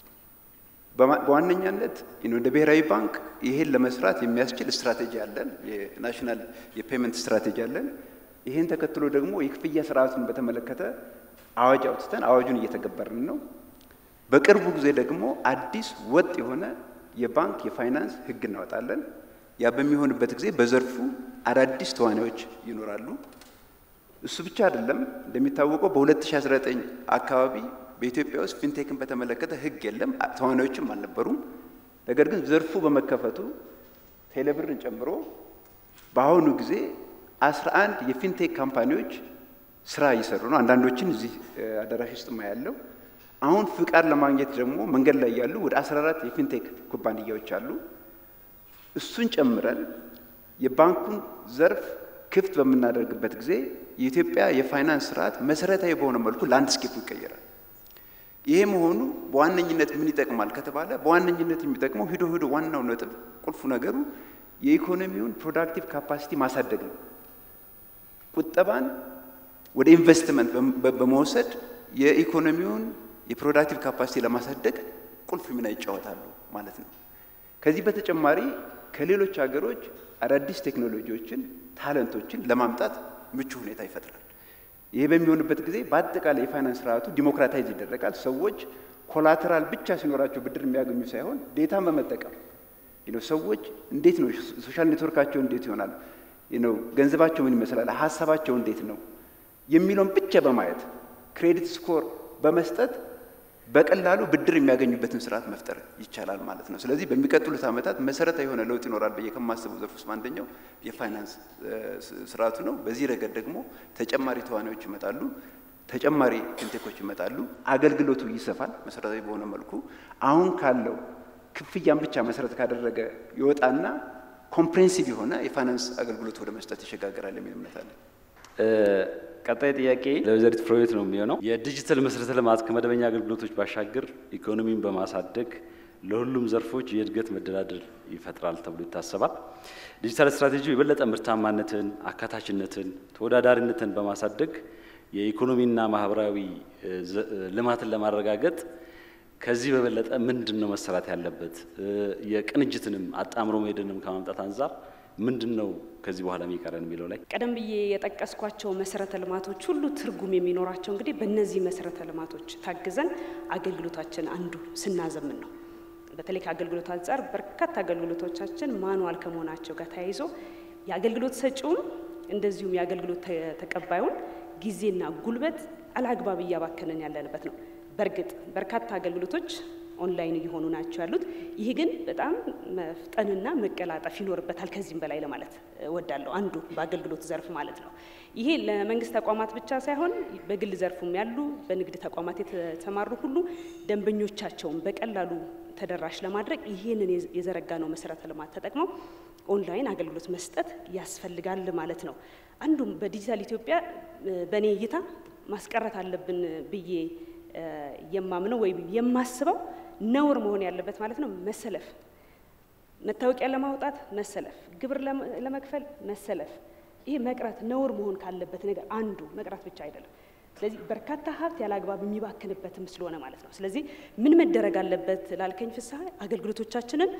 በዋነኛነት እንደ ብሔራዊ ባንክ ይሄን ለመስራት የሚያስችል ስትራቴጂ አለን። የናሽናል የፔመንት ስትራቴጂ አለን። ይህን ተከትሎ ደግሞ የክፍያ ስርዓቱን በተመለከተ አዋጅ አውጥተን አዋጁን እየተገበርን ነው። በቅርቡ ጊዜ ደግሞ አዲስ ወጥ የሆነ የባንክ የፋይናንስ ሕግ እናወጣለን። ያ በሚሆንበት ጊዜ በዘርፉ አዳዲስ ተዋናዮች ይኖራሉ። እሱ ብቻ አይደለም። እንደሚታወቀው በ2019 አካባቢ በኢትዮጵያ ውስጥ ፊንቴክን በተመለከተ ሕግ የለም፣ ተዋናዮችም አልነበሩም። ነገር ግን ዘርፉ በመከፈቱ ቴሌብርን ጨምሮ በአሁኑ ጊዜ 11 የፊንቴክ ካምፓኒዎች ስራ እየሰሩ ነው። አንዳንዶችን እዚህ አዳራሽ ውስጥ ያለው አሁን ፍቃድ ለማግኘት ደግሞ መንገድ ላይ ያሉ ወደ 14 የፊንቴክ ኩባንያዎች አሉ። እሱን ጨምረን የባንኩን ዘርፍ ክፍት በምናደርግበት ጊዜ የኢትዮጵያ የፋይናንስ ስርዓት መሰረታዊ በሆነ መልኩ ላንድስኬፑ ይቀየራል። ይሄ መሆኑ በዋነኝነት ምን ይጠቅማል ከተባለ በዋነኝነት የሚጠቅመው ሂዶ ሂዶ ዋናው ነጥብ ቁልፉ ነገሩ የኢኮኖሚውን ፕሮዳክቲቭ ካፓሲቲ ማሳደግ ነው። ቁጠባን ወደ ኢንቨስትመንት በመውሰድ የኢኮኖሚውን የፕሮዳክቲቭ ካፓሲቲ ለማሳደግ ቁልፍ ሚና ይጫወታሉ ማለት ነው። ከዚህ በተጨማሪ ከሌሎች ሀገሮች አዳዲስ ቴክኖሎጂዎችን፣ ታለንቶችን ለማምጣት ምቹ ሁኔታ ይፈጥራል። ይሄ በሚሆንበት ጊዜ በአጠቃላይ የፋይናንስ ስርዓቱ ዲሞክራታይዝ ይደረጋል። ሰዎች ኮላተራል ብቻ ሲኖራቸው ብድር የሚያገኙ ሳይሆን ዴታን በመጠቀም ሰዎች እንዴት ነው ሶሻል ኔትወርካቸው እንዴት ይሆናል፣ ገንዘባቸው ምን ይመስላል፣ ሀሳባቸው እንዴት ነው የሚለውን ብቻ በማየት ክሬዲት ስኮር በመስጠት በቀላሉ ብድር የሚያገኙበትን ስርዓት መፍጠር ይቻላል ማለት ነው። ስለዚህ በሚቀጥሉት ዓመታት መሰረታዊ የሆነ ለውጥ ይኖራል ብዬ ከማስበው ዘርፍ ውስጥ አንደኛው የፋይናንስ ስርዓቱ ነው። በዚህ ረገድ ደግሞ ተጨማሪ ተዋናዮች ይመጣሉ፣ ተጨማሪ ፊንቴኮች ይመጣሉ። አገልግሎቱ ይሰፋል መሰረታዊ በሆነ መልኩ አሁን ካለው ክፍያን ብቻ መሰረት ካደረገ ይወጣና ኮምፕሬንሲቭ የሆነ የፋይናንስ አገልግሎት ወደ መስጠት ይሸጋገራል የሚል እምነት አለ። ቀጣይ ጥያቄ ለወይዘሪት ፍሬሕይወት ነው የሚሆነው። የዲጂታል መሰረተ ልማት ከመደበኛ አገልግሎቶች ባሻገር ኢኮኖሚን በማሳደግ ለሁሉም ዘርፎች የእድገት መደላደል ይፈጥራል ተብሎ ይታሰባል። ዲጂታል ስትራቴጂው የበለጠ ምርታማነትን፣ አካታችነትን፣ ተወዳዳሪነትን በማሳደግ የኢኮኖሚና ማህበራዊ ልማትን ለማረጋገጥ ከዚህ በበለጠ ምንድን ነው መሰራት ያለበት? የቅንጅትንም አጣምሮ መሄድንም ከማምጣት አንጻር ምንድን ነው ከዚህ በኋላ የሚቀረን የሚለው ላይ ቀደም ብዬ የጠቀስኳቸው መሰረተ ልማቶች ሁሉ ትርጉም የሚኖራቸው እንግዲህ በእነዚህ መሰረተ ልማቶች ታግዘን አገልግሎታችን አንዱ ስናዘምን ነው። በተለይ ከአገልግሎት አንጻር በርካታ አገልግሎቶቻችን ማኑዋል ከመሆናቸው ጋር ተያይዞ የአገልግሎት ሰጪውን እንደዚሁም የአገልግሎት ተቀባዩን ጊዜና ጉልበት አላግባብ እያባከንን ያለንበት ነው። በእርግጥ በርካታ አገልግሎቶች ኦንላይን እየሆኑ ናቸው ያሉት። ይህ ግን በጣም መፍጠንና መቀላጠፍ ይኖርበታል። ከዚህም በላይ ለማለት እወዳለሁ። አንዱ በአገልግሎት ዘርፍ ማለት ነው። ይሄ ለመንግስት ተቋማት ብቻ ሳይሆን በግል ዘርፉም ያሉ በንግድ ተቋማት የተሰማሩ ሁሉ ደንበኞቻቸውን በቀላሉ ተደራሽ ለማድረግ ይህንን የዘረጋ ነው መሰረተ ልማት ተጠቅመው ኦንላይን አገልግሎት መስጠት ያስፈልጋል ማለት ነው። አንዱም በዲጂታል ኢትዮጵያ በእኔ እይታ ማስቀረት አለብን ብዬ የማምነው ወይም የማስበው ነውር መሆን ያለበት ማለት ነው መሰለፍ፣ መታወቂያ ለማውጣት መሰለፍ፣ ግብር ለመክፈል መሰለፍ፣ ይሄ መቅረት ነውር መሆን ካለበት ነገር አንዱ መቅረት ብቻ አይደለም። ስለዚህ በርካታ ሀብት ያለ አግባብ የሚባክንበትም ስለሆነ ማለት ነው። ስለዚህ ምን መደረግ አለበት ላልከኝ ፍስሐ አገልግሎቶቻችንን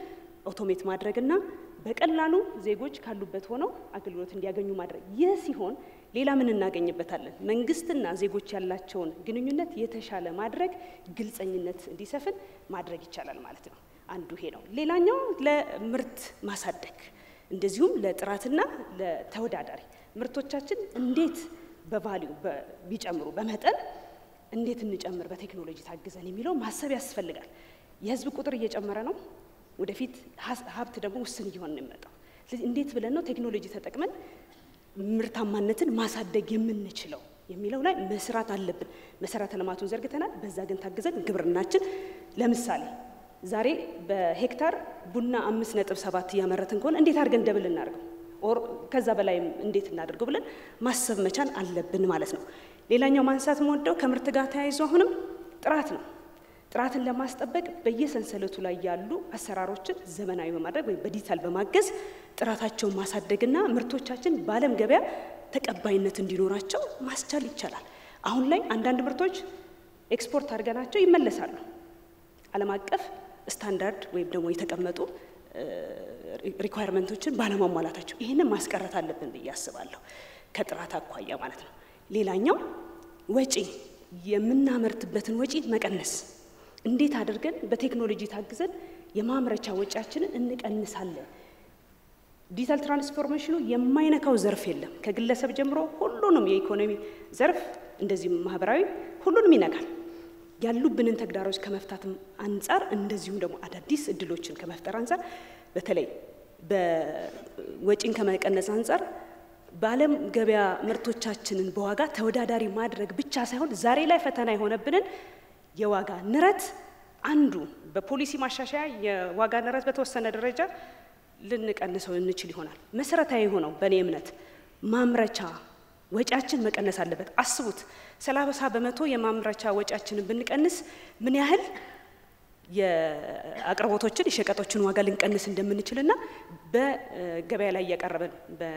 አውቶሜት ማድረግና በቀላሉ ዜጎች ካሉበት ሆነው አገልግሎት እንዲያገኙ ማድረግ። ይህ ሲሆን ሌላ ምን እናገኝበታለን? መንግስትና ዜጎች ያላቸውን ግንኙነት የተሻለ ማድረግ፣ ግልጸኝነት እንዲሰፍን ማድረግ ይቻላል ማለት ነው። አንዱ ይሄ ነው። ሌላኛው ለምርት ማሳደግ እንደዚሁም ለጥራትና ለተወዳዳሪ ምርቶቻችን እንዴት በቫሊዩ ቢጨምሩ በመጠን እንዴት እንጨምር በቴክኖሎጂ ታግዘን የሚለው ማሰብ ያስፈልጋል። የህዝብ ቁጥር እየጨመረ ነው። ወደፊት ሀብት ደግሞ ውስን እየሆነ ነው የሚመጣው። ስለዚህ እንዴት ብለን ነው ቴክኖሎጂ ተጠቅመን ምርታማነትን ማሳደግ የምንችለው የሚለው ላይ መስራት አለብን። መሰረተ ልማቱን ዘርግተናል። በዛ ግን ታግዘን ግብርናችን ለምሳሌ ዛሬ በሄክታር ቡና አምስት ነጥብ ሰባት እያመረትን ከሆነ እንዴት አድርገን ደብል እናድርገው ኦር ከዛ በላይም እንዴት እናደርገው ብለን ማሰብ መቻል አለብን ማለት ነው። ሌላኛው ማንሳት የምወደው ከምርት ጋር ተያይዞ አሁንም ጥራት ነው። ጥራትን ለማስጠበቅ በየሰንሰለቱ ላይ ያሉ አሰራሮችን ዘመናዊ በማድረግ ወይም በዲጂታል በማገዝ ጥራታቸውን ማሳደግና ምርቶቻችን በዓለም ገበያ ተቀባይነት እንዲኖራቸው ማስቻል ይቻላል። አሁን ላይ አንዳንድ ምርቶች ኤክስፖርት አድርገናቸው ይመለሳሉ። ዓለም አቀፍ ስታንዳርድ ወይም ደግሞ የተቀመጡ ሪኳየርመንቶችን ባለማሟላታቸው ይህንን ማስቀረት አለብን ብዬ አስባለሁ፣ ከጥራት አኳያ ማለት ነው። ሌላኛው ወጪ የምናመርትበትን ወጪ መቀነስ እንዴት አድርገን በቴክኖሎጂ ታግዘን የማምረቻ ወጪያችንን እንቀንሳለን? ዲጂታል ትራንስፎርሜሽኑ የማይነካው ዘርፍ የለም። ከግለሰብ ጀምሮ ሁሉንም የኢኮኖሚ ዘርፍ እንደዚሁም ማህበራዊ ሁሉንም ይነካል። ያሉብንን ተግዳሮች ከመፍታትም አንጻር እንደዚሁም ደግሞ አዳዲስ እድሎችን ከመፍጠር አንጻር በተለይ በወጪን ከመቀነስ አንጻር በዓለም ገበያ ምርቶቻችንን በዋጋ ተወዳዳሪ ማድረግ ብቻ ሳይሆን ዛሬ ላይ ፈተና የሆነብንን የዋጋ ንረት አንዱ በፖሊሲ ማሻሻያ የዋጋ ንረት በተወሰነ ደረጃ ልንቀንሰው እንችል ይሆናል። መሰረታዊ የሆነው በእኔ እምነት ማምረቻ ወጪያችን መቀነስ አለበት። አስቡት ሰላሳ በመቶ የማምረቻ ወጪያችንን ብንቀንስ ምን ያህል የአቅርቦቶችን የሸቀጦችን ዋጋ ልንቀንስ እንደምንችልና በገበያ ላይ እያቀረብን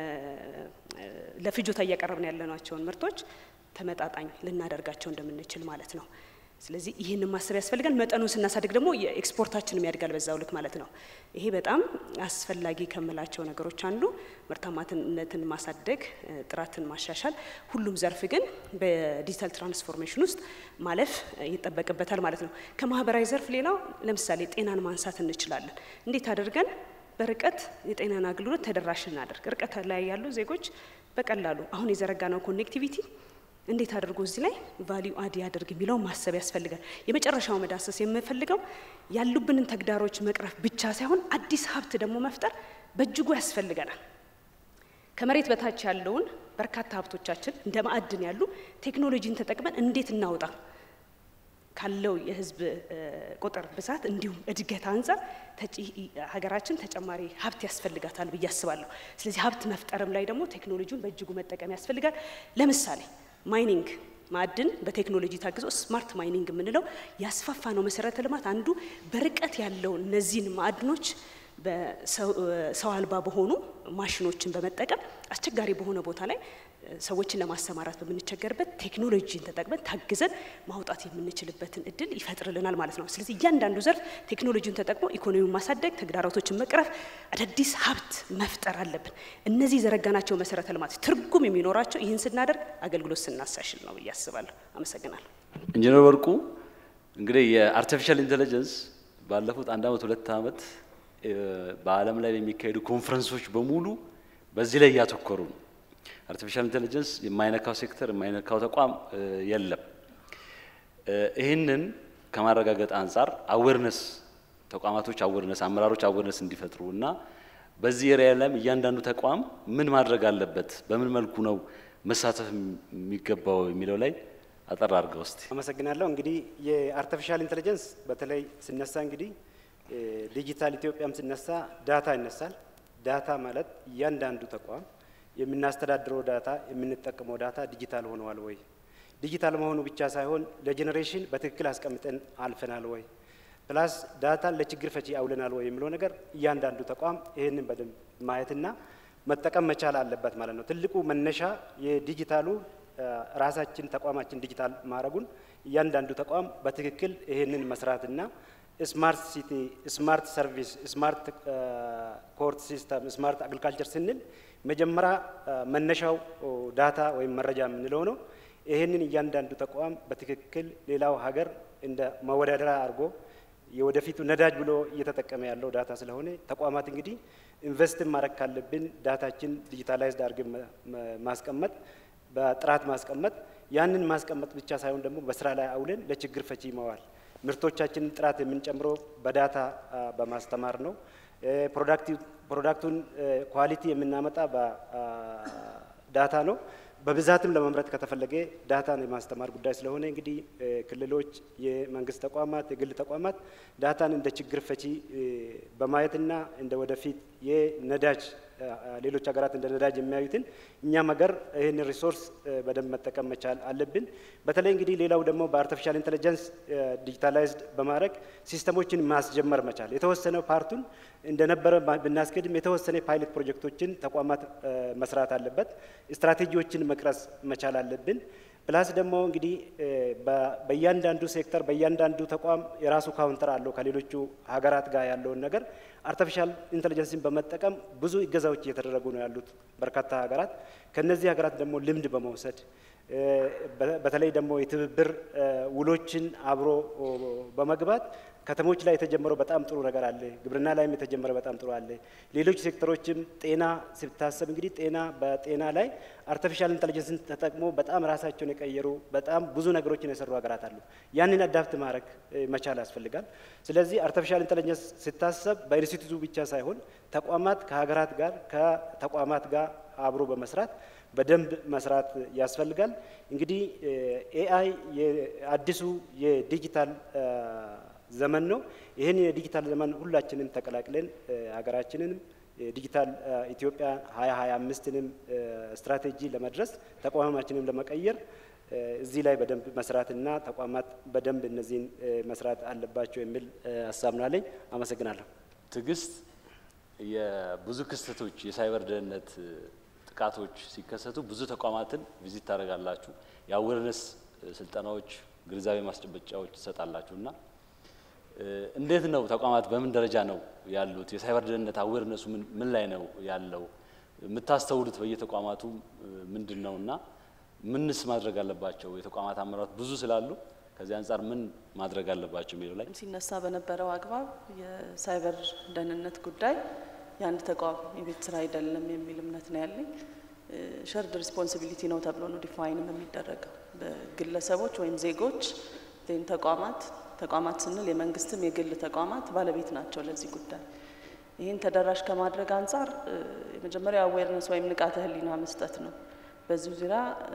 ለፍጆታ እያቀረብን ያለናቸውን ምርቶች ተመጣጣኝ ልናደርጋቸው እንደምንችል ማለት ነው። ስለዚህ ይህንን ማሰብ ያስፈልጋል። መጠኑን ስናሳድግ ደግሞ የኤክስፖርታችንም ያድጋል በዛው ልክ ማለት ነው። ይሄ በጣም አስፈላጊ ከምላቸው ነገሮች አንዱ ምርታማነትን ማሳደግ፣ ጥራትን ማሻሻል፣ ሁሉም ዘርፍ ግን በዲጂታል ትራንስፎርሜሽን ውስጥ ማለፍ ይጠበቅበታል ማለት ነው። ከማህበራዊ ዘርፍ ሌላው ለምሳሌ ጤናን ማንሳት እንችላለን። እንዴት አድርገን በርቀት የጤናን አገልግሎት ተደራሽ እናደርግ? ርቀት ላይ ያሉ ዜጎች በቀላሉ አሁን የዘረጋነው ኮኔክቲቪቲ እንዴት አድርጎ እዚህ ላይ ቫሊዩ አድ ያደርግ የሚለው ማሰብ ያስፈልጋል። የመጨረሻው መዳሰስ የምፈልገው ያሉብንን ተግዳሮች መቅረፍ ብቻ ሳይሆን አዲስ ሀብት ደግሞ መፍጠር በእጅጉ ያስፈልገናል። ከመሬት በታች ያለውን በርካታ ሀብቶቻችን እንደ ማዕድን ያሉ ቴክኖሎጂን ተጠቅመን እንዴት እናውጣ ካለው የህዝብ ቁጥር ብዛት እንዲሁም እድገት አንጻር ሀገራችን ተጨማሪ ሀብት ያስፈልጋታል ብዬ አስባለሁ። ስለዚህ ሀብት መፍጠርም ላይ ደግሞ ቴክኖሎጂውን በእጅጉ መጠቀም ያስፈልጋል። ለምሳሌ ማይኒንግ ማዕድን በቴክኖሎጂ ታግዞ ስማርት ማይኒንግ የምንለው ያስፋፋ ነው መሰረተ ልማት አንዱ በርቀት ያለው እነዚህን ማዕድኖች በሰው አልባ በሆኑ ማሽኖችን በመጠቀም አስቸጋሪ በሆነ ቦታ ላይ ሰዎችን ለማሰማራት በምንቸገርበት ቴክኖሎጂን ተጠቅመን ታግዘን ማውጣት የምንችልበትን እድል ይፈጥርልናል ማለት ነው። ስለዚህ እያንዳንዱ ዘርፍ ቴክኖሎጂን ተጠቅሞ ኢኮኖሚውን ማሳደግ፣ ተግዳሮቶችን መቅረፍ፣ አዳዲስ ሀብት መፍጠር አለብን። እነዚህ የዘረጋናቸው መሰረተ ልማት ትርጉም የሚኖራቸው ይህን ስናደርግ አገልግሎት ስናሳሽል ነው ብዬ አስባለሁ። አመሰግናለሁ። ኢንጂነር ወርቁ እንግዲህ የአርቲፊሻል ኢንቴሊጀንስ ባለፉት አንድ አመት ሁለት አመት በዓለም ላይ የሚካሄዱ ኮንፈረንሶች በሙሉ በዚህ ላይ እያተኮሩ ነው። አርቲፊሻል ኢንቴሊጀንስ የማይነካው ሴክተር የማይነካው ተቋም የለም። ይህንን ከማረጋገጥ አንጻር አዌርነስ ተቋማቶች አዌርነስ አመራሮች አዌርነስ እንዲፈጥሩ እና በዚህ ኤሪያ ላይም እያንዳንዱ ተቋም ምን ማድረግ አለበት፣ በምን መልኩ ነው መሳተፍ የሚገባው የሚለው ላይ አጠር አድርገው እስቲ። አመሰግናለሁ። እንግዲህ የአርቲፊሻል ኢንቴሊጀንስ በተለይ ስነሳ እንግዲህ ዲጂታል ኢትዮጵያም ስነሳ ዳታ ይነሳል። ዳታ ማለት እያንዳንዱ ተቋም የምናስተዳድረው ዳታ የምንጠቀመው ዳታ ዲጂታል ሆነዋል ወይ? ዲጂታል መሆኑ ብቻ ሳይሆን ለጄኔሬሽን በትክክል አስቀምጠን አልፈናል ወይ? ፕላስ ዳታን ለችግር ፈቺ አውለናል ወይ የሚለው ነገር እያንዳንዱ ተቋም ይህንን በደንብ ማየትና መጠቀም መቻል አለበት ማለት ነው። ትልቁ መነሻ የዲጂታሉ ራሳችን ተቋማችን ዲጂታል ማድረጉን እያንዳንዱ ተቋም በትክክል ይህንን መስራትና ስማርት ሲቲ፣ ስማርት ሰርቪስ፣ ስማርት ኮርት ሲስተም፣ ስማርት አግሪካልቸር ስንል መጀመሪያ መነሻው ዳታ ወይም መረጃ የምንለው ነው። ይህንን እያንዳንዱ ተቋም በትክክል ሌላው ሀገር እንደ መወዳደሪያ አድርጎ የወደፊቱ ነዳጅ ብሎ እየተጠቀመ ያለው ዳታ ስለሆነ ተቋማት እንግዲህ ኢንቨስትን ማድረግ ካለብን ዳታችን ዲጂታላይዝድ አድርገን ማስቀመጥ በጥራት ማስቀመጥ ያንን ማስቀመጥ ብቻ ሳይሆን ደግሞ በስራ ላይ አውለን ለችግር ፈቺ መዋል ምርቶቻችንን ጥራት የምንጨምረው በዳታ በማስተማር ነው። ፕሮዳክቱን ኳሊቲ የምናመጣ በዳታ ነው። በብዛትም ለመምረጥ ከተፈለገ ዳታን የማስተማር ጉዳይ ስለሆነ እንግዲህ ክልሎች፣ የመንግስት ተቋማት፣ የግል ተቋማት ዳታን እንደ ችግር ፈቺ በማየትና እንደ ወደፊት የነዳጅ ሌሎች ሀገራት እንደ ነዳጅ የሚያዩትን እኛም ሀገር ይህን ሪሶርስ በደንብ መጠቀም መቻል አለብን። በተለይ እንግዲህ ሌላው ደግሞ በአርቲፊሻል ኢንቴሊጀንስ ዲጂታላይዝድ በማድረግ ሲስተሞችን ማስጀመር መቻል የተወሰነ ፓርቱን እንደነበረ ብናስገድም የተወሰነ ፓይለት ፕሮጀክቶችን ተቋማት መስራት አለበት። ስትራቴጂዎችን መቅረጽ መቻል አለብን። ፕላስ ደግሞ እንግዲህ በእያንዳንዱ ሴክተር በእያንዳንዱ ተቋም የራሱ ካውንተር አለው ከሌሎቹ ሀገራት ጋር ያለውን ነገር አርቲፊሻል ኢንቴሊጀንስን በመጠቀም ብዙ እገዛዎች እየተደረጉ ነው ያሉት በርካታ ሀገራት። ከነዚህ ሀገራት ደግሞ ልምድ በመውሰድ በተለይ ደግሞ የትብብር ውሎችን አብሮ በመግባት ከተሞች ላይ የተጀመረው በጣም ጥሩ ነገር አለ። ግብርና ላይም የተጀመረ በጣም ጥሩ አለ። ሌሎች ሴክተሮችም ጤና ሲታሰብ እንግዲህ ጤና በጤና ላይ አርቲፊሻል ኢንቴሊጀንስን ተጠቅሞ በጣም ራሳቸውን የቀየሩ በጣም ብዙ ነገሮችን የሰሩ ሀገራት አሉ። ያንን አዳፕት ማድረግ መቻል ያስፈልጋል። ስለዚህ አርቲፊሻል ኢንቴሊጀንስ ሲታሰብ በኢንስቲትዩቱ ብቻ ሳይሆን ተቋማት ከሀገራት ጋር ከተቋማት ጋር አብሮ በመስራት በደንብ መስራት ያስፈልጋል። እንግዲህ ኤአይ የአዲሱ የዲጂታል ዘመን ነው። ይህን የዲጂታል ዘመን ሁላችንም ተቀላቅለን ሀገራችንንም ዲጂታል ኢትዮጵያ ሀያ ሀያ አምስትንም ስትራቴጂ ለመድረስ ተቋማችንም ለመቀየር እዚህ ላይ በደንብ መስራትና ተቋማት በደንብ እነዚህን መስራት አለባቸው የሚል ሀሳብ ነው አለኝ። አመሰግናለሁ። ትዕግስት፣ የብዙ ክስተቶች የሳይበር ደህንነት ጥቃቶች ሲከሰቱ ብዙ ተቋማትን ቪዚት ታደርጋላችሁ፣ የአዌርነስ ስልጠናዎች፣ ግንዛቤ ማስጨበጫዎች ትሰጣላችሁ እና እንዴት ነው ተቋማት በምን ደረጃ ነው ያሉት? የሳይበር ደህንነት አዌርነሱ ምን ላይ ነው ያለው? የምታስተውሉት በየተቋማቱ ምንድን ነው እና ምንስ ማድረግ አለባቸው? የተቋማት አመራሮች ብዙ ስላሉ ከዚህ አንጻር ምን ማድረግ አለባቸው የሚለው ላይ ሲነሳ በነበረው አግባብ የሳይበር ደህንነት ጉዳይ የአንድ ተቋም የቤት ስራ አይደለም የሚል እምነት ነው ያለኝ። ሸርድ ሪስፖንሲቢሊቲ ነው ተብሎ ነው ዲፋይንም የሚደረገው በግለሰቦች ወይም ዜጎች ዜን ተቋማት ተቋማት ስንል የመንግስትም የግል ተቋማት ባለቤት ናቸው ለዚህ ጉዳይ። ይህን ተደራሽ ከማድረግ አንጻር የመጀመሪያው አዌርነስ ወይም ንቃተ ህሊና መስጠት ነው። በዚህ ዙሪያ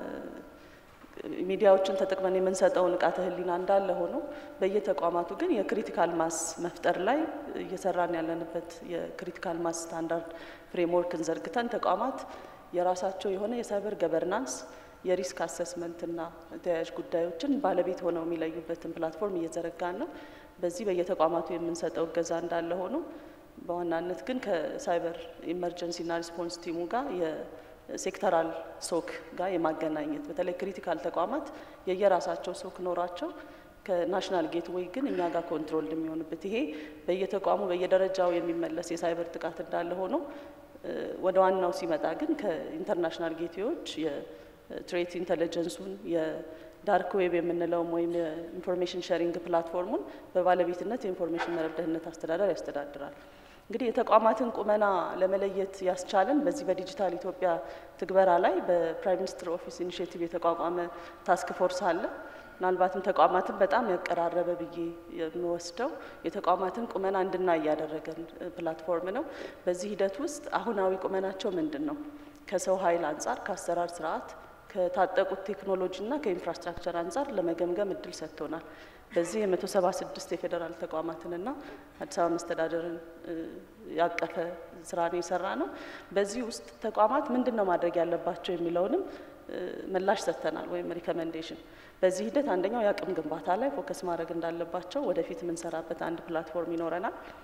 ሚዲያዎችን ተጠቅመን የምንሰጠው ንቃተ ህሊና እንዳለ ሆኖ በየተቋማቱ ግን የክሪቲካል ማስ መፍጠር ላይ እየሰራን ያለንበት የክሪቲካል ማስ ስታንዳርድ ፍሬምወርክን ዘርግተን ተቋማት የራሳቸው የሆነ የሳይበር ገቨርናንስ የሪስክ አሰስመንትና ተያያዥ ጉዳዮችን ባለቤት ሆነው የሚለዩበትን ፕላትፎርም እየዘረጋን ነው። በዚህ በየተቋማቱ የምንሰጠው እገዛ እንዳለ ሆኖ በዋናነት ግን ከሳይበር ኢመርጀንሲና ሪስፖንስ ቲሙ ጋር የሴክተራል ሶክ ጋር የማገናኘት በተለይ ክሪቲካል ተቋማት የየራሳቸው ሶክ ኖራቸው ከናሽናል ጌትዌይ ግን እኛ ጋር ኮንትሮል የሚሆንበት ይሄ በየተቋሙ በየደረጃው የሚመለስ የሳይበር ጥቃት እንዳለ ሆኖ ወደ ዋናው ሲመጣ ግን ከኢንተርናሽናል ጌትዌዎች ትሬት ኢንቴሊጀንሱን የዳርክ ዌብ የምንለውም ወይም የኢንፎርሜሽን ሼሪንግ ፕላትፎርሙን በባለቤትነት የኢንፎርሜሽን መረብ ደህንነት አስተዳደር ያስተዳድራል። እንግዲህ የተቋማትን ቁመና ለመለየት ያስቻለን በዚህ በዲጂታል ኢትዮጵያ ትግበራ ላይ በፕራይም ሚኒስትር ኦፊስ ኢኒሽቲቭ የተቋቋመ ታስክ ፎርስ አለ። ምናልባትም ተቋማትን በጣም ያቀራረበ ብዬ የሚወስደው የተቋማትን ቁመና እንድናይ ያደረገን ፕላትፎርም ነው። በዚህ ሂደት ውስጥ አሁናዊ ቁመናቸው ምንድን ነው? ከሰው ኃይል አንጻር፣ ከአሰራር ስርዓት ከታጠቁት ቴክኖሎጂና ከኢንፍራስትራክቸር አንጻር ለመገምገም እድል ሰጥቶናል። በዚህ የመቶ ሰባ ስድስት የፌዴራል ተቋማትንና አዲስ አበባ መስተዳደርን ያቀፈ ስራ ነው የሰራ ነው። በዚህ ውስጥ ተቋማት ምንድን ነው ማድረግ ያለባቸው የሚለውንም ምላሽ ሰጥተናል ወይም ሪኮሜንዴሽን። በዚህ ሂደት አንደኛው የአቅም ግንባታ ላይ ፎከስ ማድረግ እንዳለባቸው ወደፊት የምንሰራበት አንድ ፕላትፎርም ይኖረናል።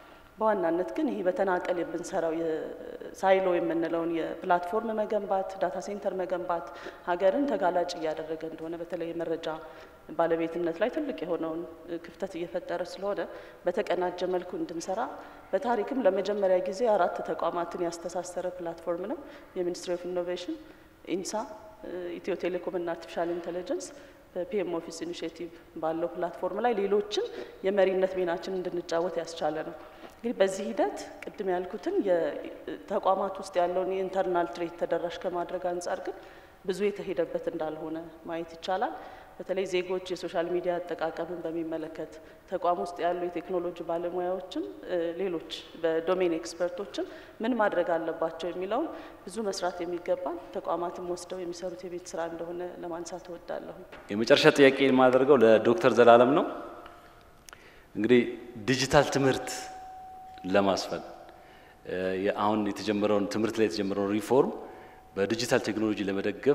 በዋናነት ግን ይህ በተናጠል የምንሰራው ሳይሎ የምንለውን የፕላትፎርም መገንባት፣ ዳታ ሴንተር መገንባት ሀገርን ተጋላጭ እያደረገ እንደሆነ በተለይ የመረጃ ባለቤትነት ላይ ትልቅ የሆነውን ክፍተት እየፈጠረ ስለሆነ በተቀናጀ መልኩ እንድንሰራ በታሪክም ለመጀመሪያ ጊዜ አራት ተቋማትን ያስተሳሰረ ፕላትፎርም ነው። የሚኒስትሪ ኦፍ ኢኖቬሽን፣ ኢንሳ፣ ኢትዮ ቴሌኮም እና አርቲፊሻል ኢንቴሊጀንስ በፒኤም ኦፊስ ኢኒሽቲቭ ባለው ፕላትፎርም ላይ ሌሎችን የመሪነት ሚናችን እንድንጫወት ያስቻለ ነው። እንግዲህ በዚህ ሂደት ቅድም ያልኩትን የተቋማት ውስጥ ያለውን የኢንተርናል ትሬት ተደራሽ ከማድረግ አንጻር ግን ብዙ የተሄደበት እንዳልሆነ ማየት ይቻላል። በተለይ ዜጎች የሶሻል ሚዲያ አጠቃቀምን በሚመለከት ተቋም ውስጥ ያሉ የቴክኖሎጂ ባለሙያዎችም ሌሎች በዶሜን ኤክስፐርቶችም ምን ማድረግ አለባቸው የሚለውን ብዙ መስራት የሚገባል ተቋማትም ወስደው የሚሰሩት የቤት ስራ እንደሆነ ለማንሳት እወዳለሁ። የመጨረሻ ጥያቄ የማደርገው ለዶክተር ዘላለም ነው። እንግዲህ ዲጂታል ትምህርት ለማስፈን አሁን የተጀመረውን ትምህርት ላይ የተጀመረውን ሪፎርም በዲጂታል ቴክኖሎጂ ለመደገፍ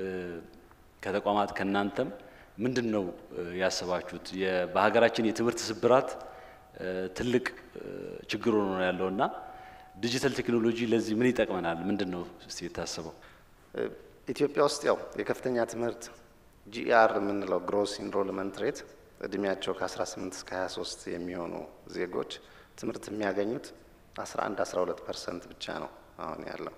ከተቋማት ከእናንተም ምንድን ነው ያሰባችሁት? በሀገራችን የትምህርት ስብራት ትልቅ ችግር ሆኖ ነው ያለው እና ዲጂታል ቴክኖሎጂ ለዚህ ምን ይጠቅመናል? ምንድን ነው እስቲ የታሰበው? ኢትዮጵያ ውስጥ ያው የከፍተኛ ትምህርት ጂኢአር የምንለው ግሮስ ኢንሮልመንት ሬት እድሜያቸው ከ18 እስከ 23 የሚሆኑ ዜጎች ትምህርት የሚያገኙት 11 12 ፐርሰንት ብቻ ነው አሁን ያለው።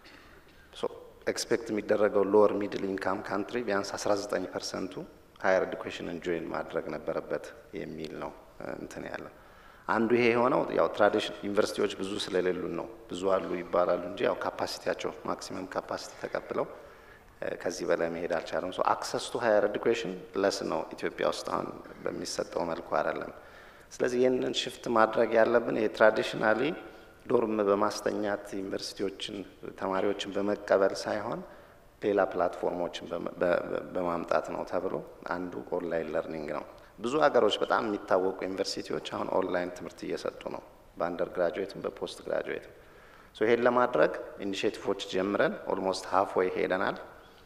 ኤክስፔክት የሚደረገው ሎወር ሚድል ኢንካም ካንትሪ ቢያንስ 19 ፐርሰንቱ ሀየር ኤዱኬሽንን ጆይን ማድረግ ነበረበት የሚል ነው እንትን ያለው። አንዱ ይሄ የሆነው ያው ትራዲሽን ዩኒቨርሲቲዎች ብዙ ስለሌሉን ነው። ብዙ አሉ ይባላሉ እንጂ ያው ካፓሲቲያቸው ማክሲመም ካፓሲቲ ተቀብለው ከዚህ በላይ መሄድ አልቻለም። ሶ አክሰስ ቱ ሀየር ኤዱኬሽን ለስ ነው ኢትዮጵያ ውስጥ አሁን በሚሰጠው መልኩ አይደለም። ስለዚህ ይህንን ሽፍት ማድረግ ያለብን የትራዲሽናሊ ዶርም በማስተኛት ዩኒቨርሲቲዎችን ተማሪዎችን በመቀበል ሳይሆን ሌላ ፕላትፎርሞችን በማምጣት ነው ተብሎ አንዱ ኦንላይን ለርኒንግ ነው። ብዙ ሀገሮች በጣም የሚታወቁ ዩኒቨርሲቲዎች አሁን ኦንላይን ትምህርት እየሰጡ ነው፣ በአንደር ግራጁዌትም በፖስት ግራጁዌትም። ይሄን ለማድረግ ኢኒሽቲቮች ጀምረን ኦልሞስት ሀፍ ወይ ሄደናል።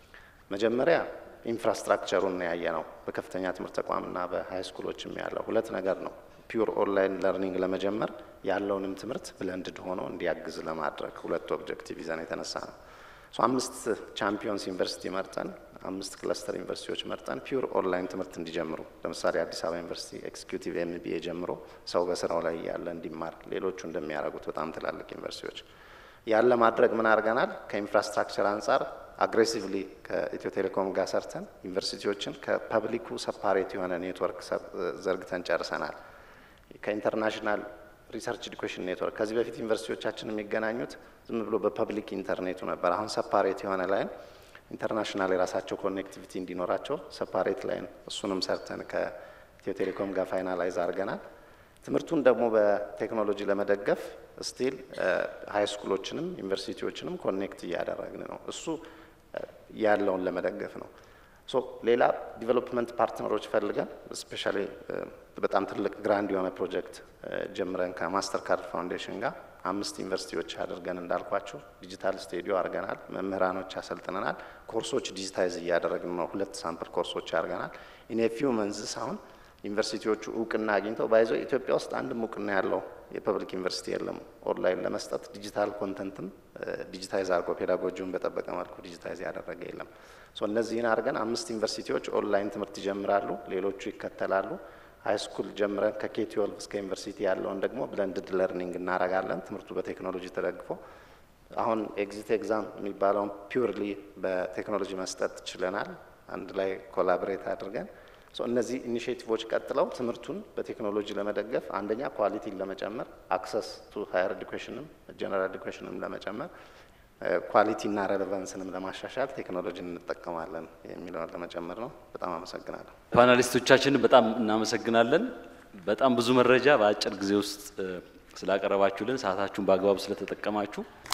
መጀመሪያ ኢንፍራስትራክቸሩን ያየ ነው። በከፍተኛ ትምህርት ተቋምና በሀይ ስኩሎችም ያለው ሁለት ነገር ነው። ፒውር ኦንላይን ለርኒንግ ለመጀመር ያለውንም ትምህርት ብለንድድ ሆኖ እንዲያግዝ ለማድረግ ሁለት ኦብጀክቲቭ ይዘን የተነሳ ነው። አምስት ቻምፒዮንስ ዩኒቨርሲቲ መርጠን አምስት ክለስተር ዩኒቨርሲቲዎች መርጠን ፒውር ኦንላይን ትምህርት እንዲጀምሩ ለምሳሌ አዲስ አበባ ዩኒቨርሲቲ ኤክስኪዩቲቭ ኤምቢኤ ጀምሮ ሰው በስራው ላይ ያለ እንዲማር ሌሎቹ እንደሚያደርጉት በጣም ትላልቅ ዩኒቨርሲቲዎች ያለ ማድረግ ምን አድርገናል? ከኢንፍራስትራክቸር አንጻር አግሬሲቭሊ ከኢትዮ ቴሌኮም ጋር ሰርተን ዩኒቨርሲቲዎችን ከፐብሊኩ ሰፓሬት የሆነ ኔትወርክ ዘርግተን ጨርሰናል። ከኢንተርናሽናል ሪሰርች ኤዱኬሽን ኔትወርክ ከዚህ በፊት ዩኒቨርሲቲዎቻችን የሚገናኙት ዝም ብሎ በፐብሊክ ኢንተርኔቱ ነበር። አሁን ሰፓሬት የሆነ ላይን ኢንተርናሽናል የራሳቸው ኮኔክቲቪቲ እንዲኖራቸው ሰፓሬት ላይን እሱንም ሰርተን ከኢትዮ ቴሌኮም ጋር ፋይናላይዝ አድርገናል። ትምህርቱን ደግሞ በቴክኖሎጂ ለመደገፍ ስቲል ሀይ ስኩሎችንም ዩኒቨርሲቲዎችንም ኮኔክት እያደረግን ነው። እሱ ያለውን ለመደገፍ ነው። ሶ ሌላ ዲቨሎፕመንት ፓርትነሮች ፈልገን ስፔሻሊ በጣም ትልቅ ግራንድ የሆነ ፕሮጀክት ጀምረን ከማስተር ካርድ ፋውንዴሽን ጋር አምስት ዩኒቨርሲቲዎች አድርገን እንዳልኳቸው ዲጂታል ስቴዲዮ አድርገናል። መምህራኖች አሰልጥነናል። ኮርሶች ዲጂታይዝ እያደረግን ነው። ሁለት ሳምፕል ኮርሶች አድርገናል። ኢን ፊው መንዝስ አሁን ዩኒቨርሲቲዎቹ እውቅና አግኝተው ባይዞ ኢትዮጵያ ውስጥ አንድም እውቅና ያለው የፐብሊክ ዩኒቨርሲቲ የለም። ኦንላይን ለመስጠት ዲጂታል ኮንተንትም ዲጂታይዝ አድርጎ ፔዳጎጂውን በጠበቀ መልኩ ዲጂታይዝ ያደረገ የለም። እነዚህን አድርገን አምስት ዩኒቨርሲቲዎች ኦንላይን ትምህርት ይጀምራሉ፣ ሌሎቹ ይከተላሉ። ሀይ ስኩል ጀምረን ከኬ ትዌልቭ እስከ ዩኒቨርሲቲ ያለውን ደግሞ ብለንድድ ለርኒንግ እናደርጋለን። ትምህርቱ በቴክኖሎጂ ተደግፎ አሁን ኤግዚት ኤግዛም የሚባለውን ፒውርሊ በቴክኖሎጂ መስጠት ችለናል። አንድ ላይ ኮላቦሬት አድርገን እነዚህ ኢኒሽቲቮች ቀጥለው ትምህርቱን በቴክኖሎጂ ለመደገፍ አንደኛ ኳሊቲን ለመጨመር አክሰስ ቱ ሀየር ኤዱኬሽንም ጀነራል ኤዱኬሽንም ለመጨመር ኳሊቲና ሬሌቫንስንም ለማሻሻል ቴክኖሎጂን እንጠቀማለን የሚለውን ለመጨመር ነው። በጣም አመሰግናለሁ። ፓናሊስቶቻችንን በጣም እናመሰግናለን። በጣም ብዙ መረጃ በአጭር ጊዜ ውስጥ ስላቀረባችሁልን፣ ሰዓታችሁን በአግባቡ ስለተጠቀማችሁ